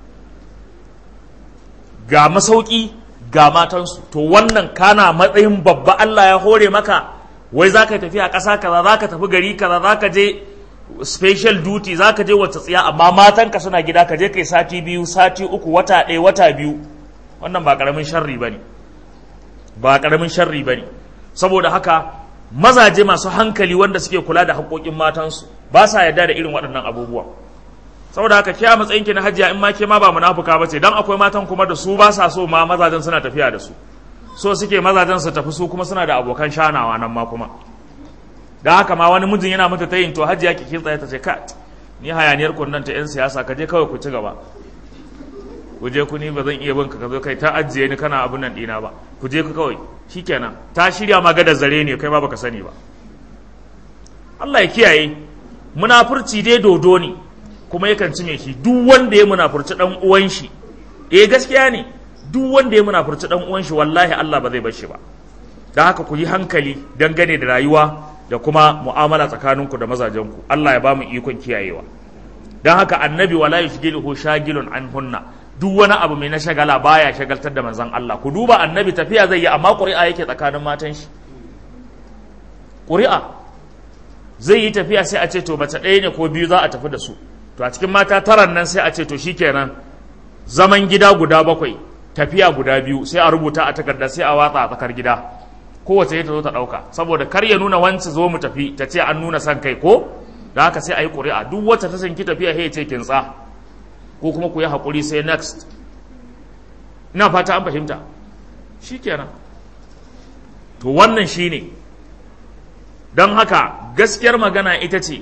ga masauki ga matansu to wannan kana matsayin babba Allah ya hore maka wai za ka tafi a ƙasa kaza za ka tafi gari kaza za ka je special duty za ka je wata tsiya amma matanka suna gida ka je kai sati biyu sati uku wata ɗaya wata biyu wannan ba ƙaramin sharri ba ne ba ƙaramin sharri ba ne saboda haka mazaje masu hankali wanda suke kula da haƙoƙin matansu ba sa yarda da irin waɗannan abubuwa saboda haka kiya matsayin ki na hajiya in ma ke ma ba munafuka ba ce dan akwai matan kuma da su ba sa so ma mazajen suna tafiya da su so suke mazajen su tafi su kuma suna da abokan shanawa nan ma kuma da haka ma wani mijin yana mata tayin to hajiya ki kitsa ta ce ka ni hayaniyar kunnan ta yan siyasa ka je kawai ku ci gaba ku je ku ni ba zan iya bin ka zo kai ta ajiye ni kana abun nan dina ba ku je ku kawai shikenan ta shirya ma gadar zare ne kai ma baka sani ba Allah ya kiyaye munafurci dai dodo ne kuma yakan cime shi duk wanda ya munafurci dan uwan shi eh gaskiya ne duk wanda ya munafurci dan uwan shi wallahi Allah ba zai bar shi ba dan haka ku yi hankali dangane da rayuwa da kuma mu'amala tsakaninku da mazajenku Allah ya ba mu ikon kiyayewa dan haka annabi wala yushgiluhu shagilun an hunna duk wani abu mai na shagala baya shagaltar da manzon Allah ku duba annabi tafiya zai yi amma ƙuri'a yake tsakanin matan shi ƙuri'a zai yi tafiya sai a ce to mace ɗaya ne ko biyu za a tafi da su to a cikin mata taran nan sai a ce to shikenan zaman gida guda bakwai tafiya guda biyu sai a rubuta a takarda sai a watsa a tsakar gida kowace ta zo ta ɗauka saboda kar ya nuna wancan zo mu tafi ta ce an nuna san kai ko da haka sai a yi ƙuri'a duk wacce ta sanki tafiya sai ya ce kintsa ko kuma ku yi haƙuri sai next ina fata an fahimta shikenan to wannan shine don haka gaskiyar magana ita ce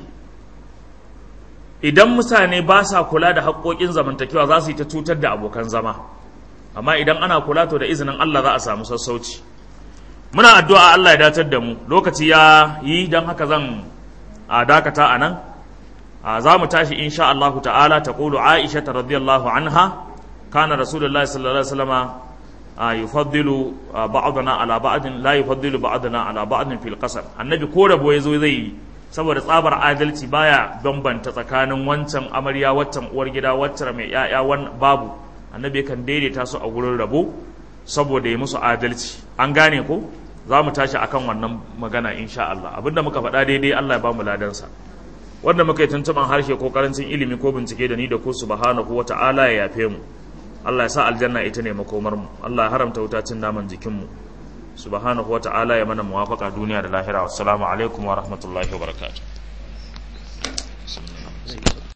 idan mutane ba sa kula da haƙoƙin zamantakewa za su yi ta cutar da abokan zama amma idan ana kula to da izinin Allah za a samu sassauci muna addu'a Allah ya datar da mu lokaci ya yi don haka zan a dakata a nan za mu tashi insha Allah ta'ala ta ƙulu Aisha ta radiyallahu anha kana rasulullahi sallallahu alaihi wasallama yufaddilu ba'dana ala ba'din la yufaddilu ba'dana ala ba'din fil qasam annabi ko rabo yazo zai yi saboda tsabar adalci baya bambanta tsakanin wancan amarya waccan uwar gida waccan mai yaya wan babu annabi kan daidaita su a gurin rabo saboda ya musu adalci an gane ko za mu tashi akan wannan magana insha Allah abinda muka faɗa daidai Allah ya ba mu ladansa wanda muka yi tuntuɓan harshe ko karancin ilimi ko bincike da ni da ku subhanahu wa ta'ala ya yafe mu Allah ya sa aljanna ita ne makomar mu Allah ya haramta wuta cin naman jikin mu subhanahu wa ta'ala ya mana muwafaka duniya da lahira wassalamu alaikum wa rahmatullahi wa barakatuh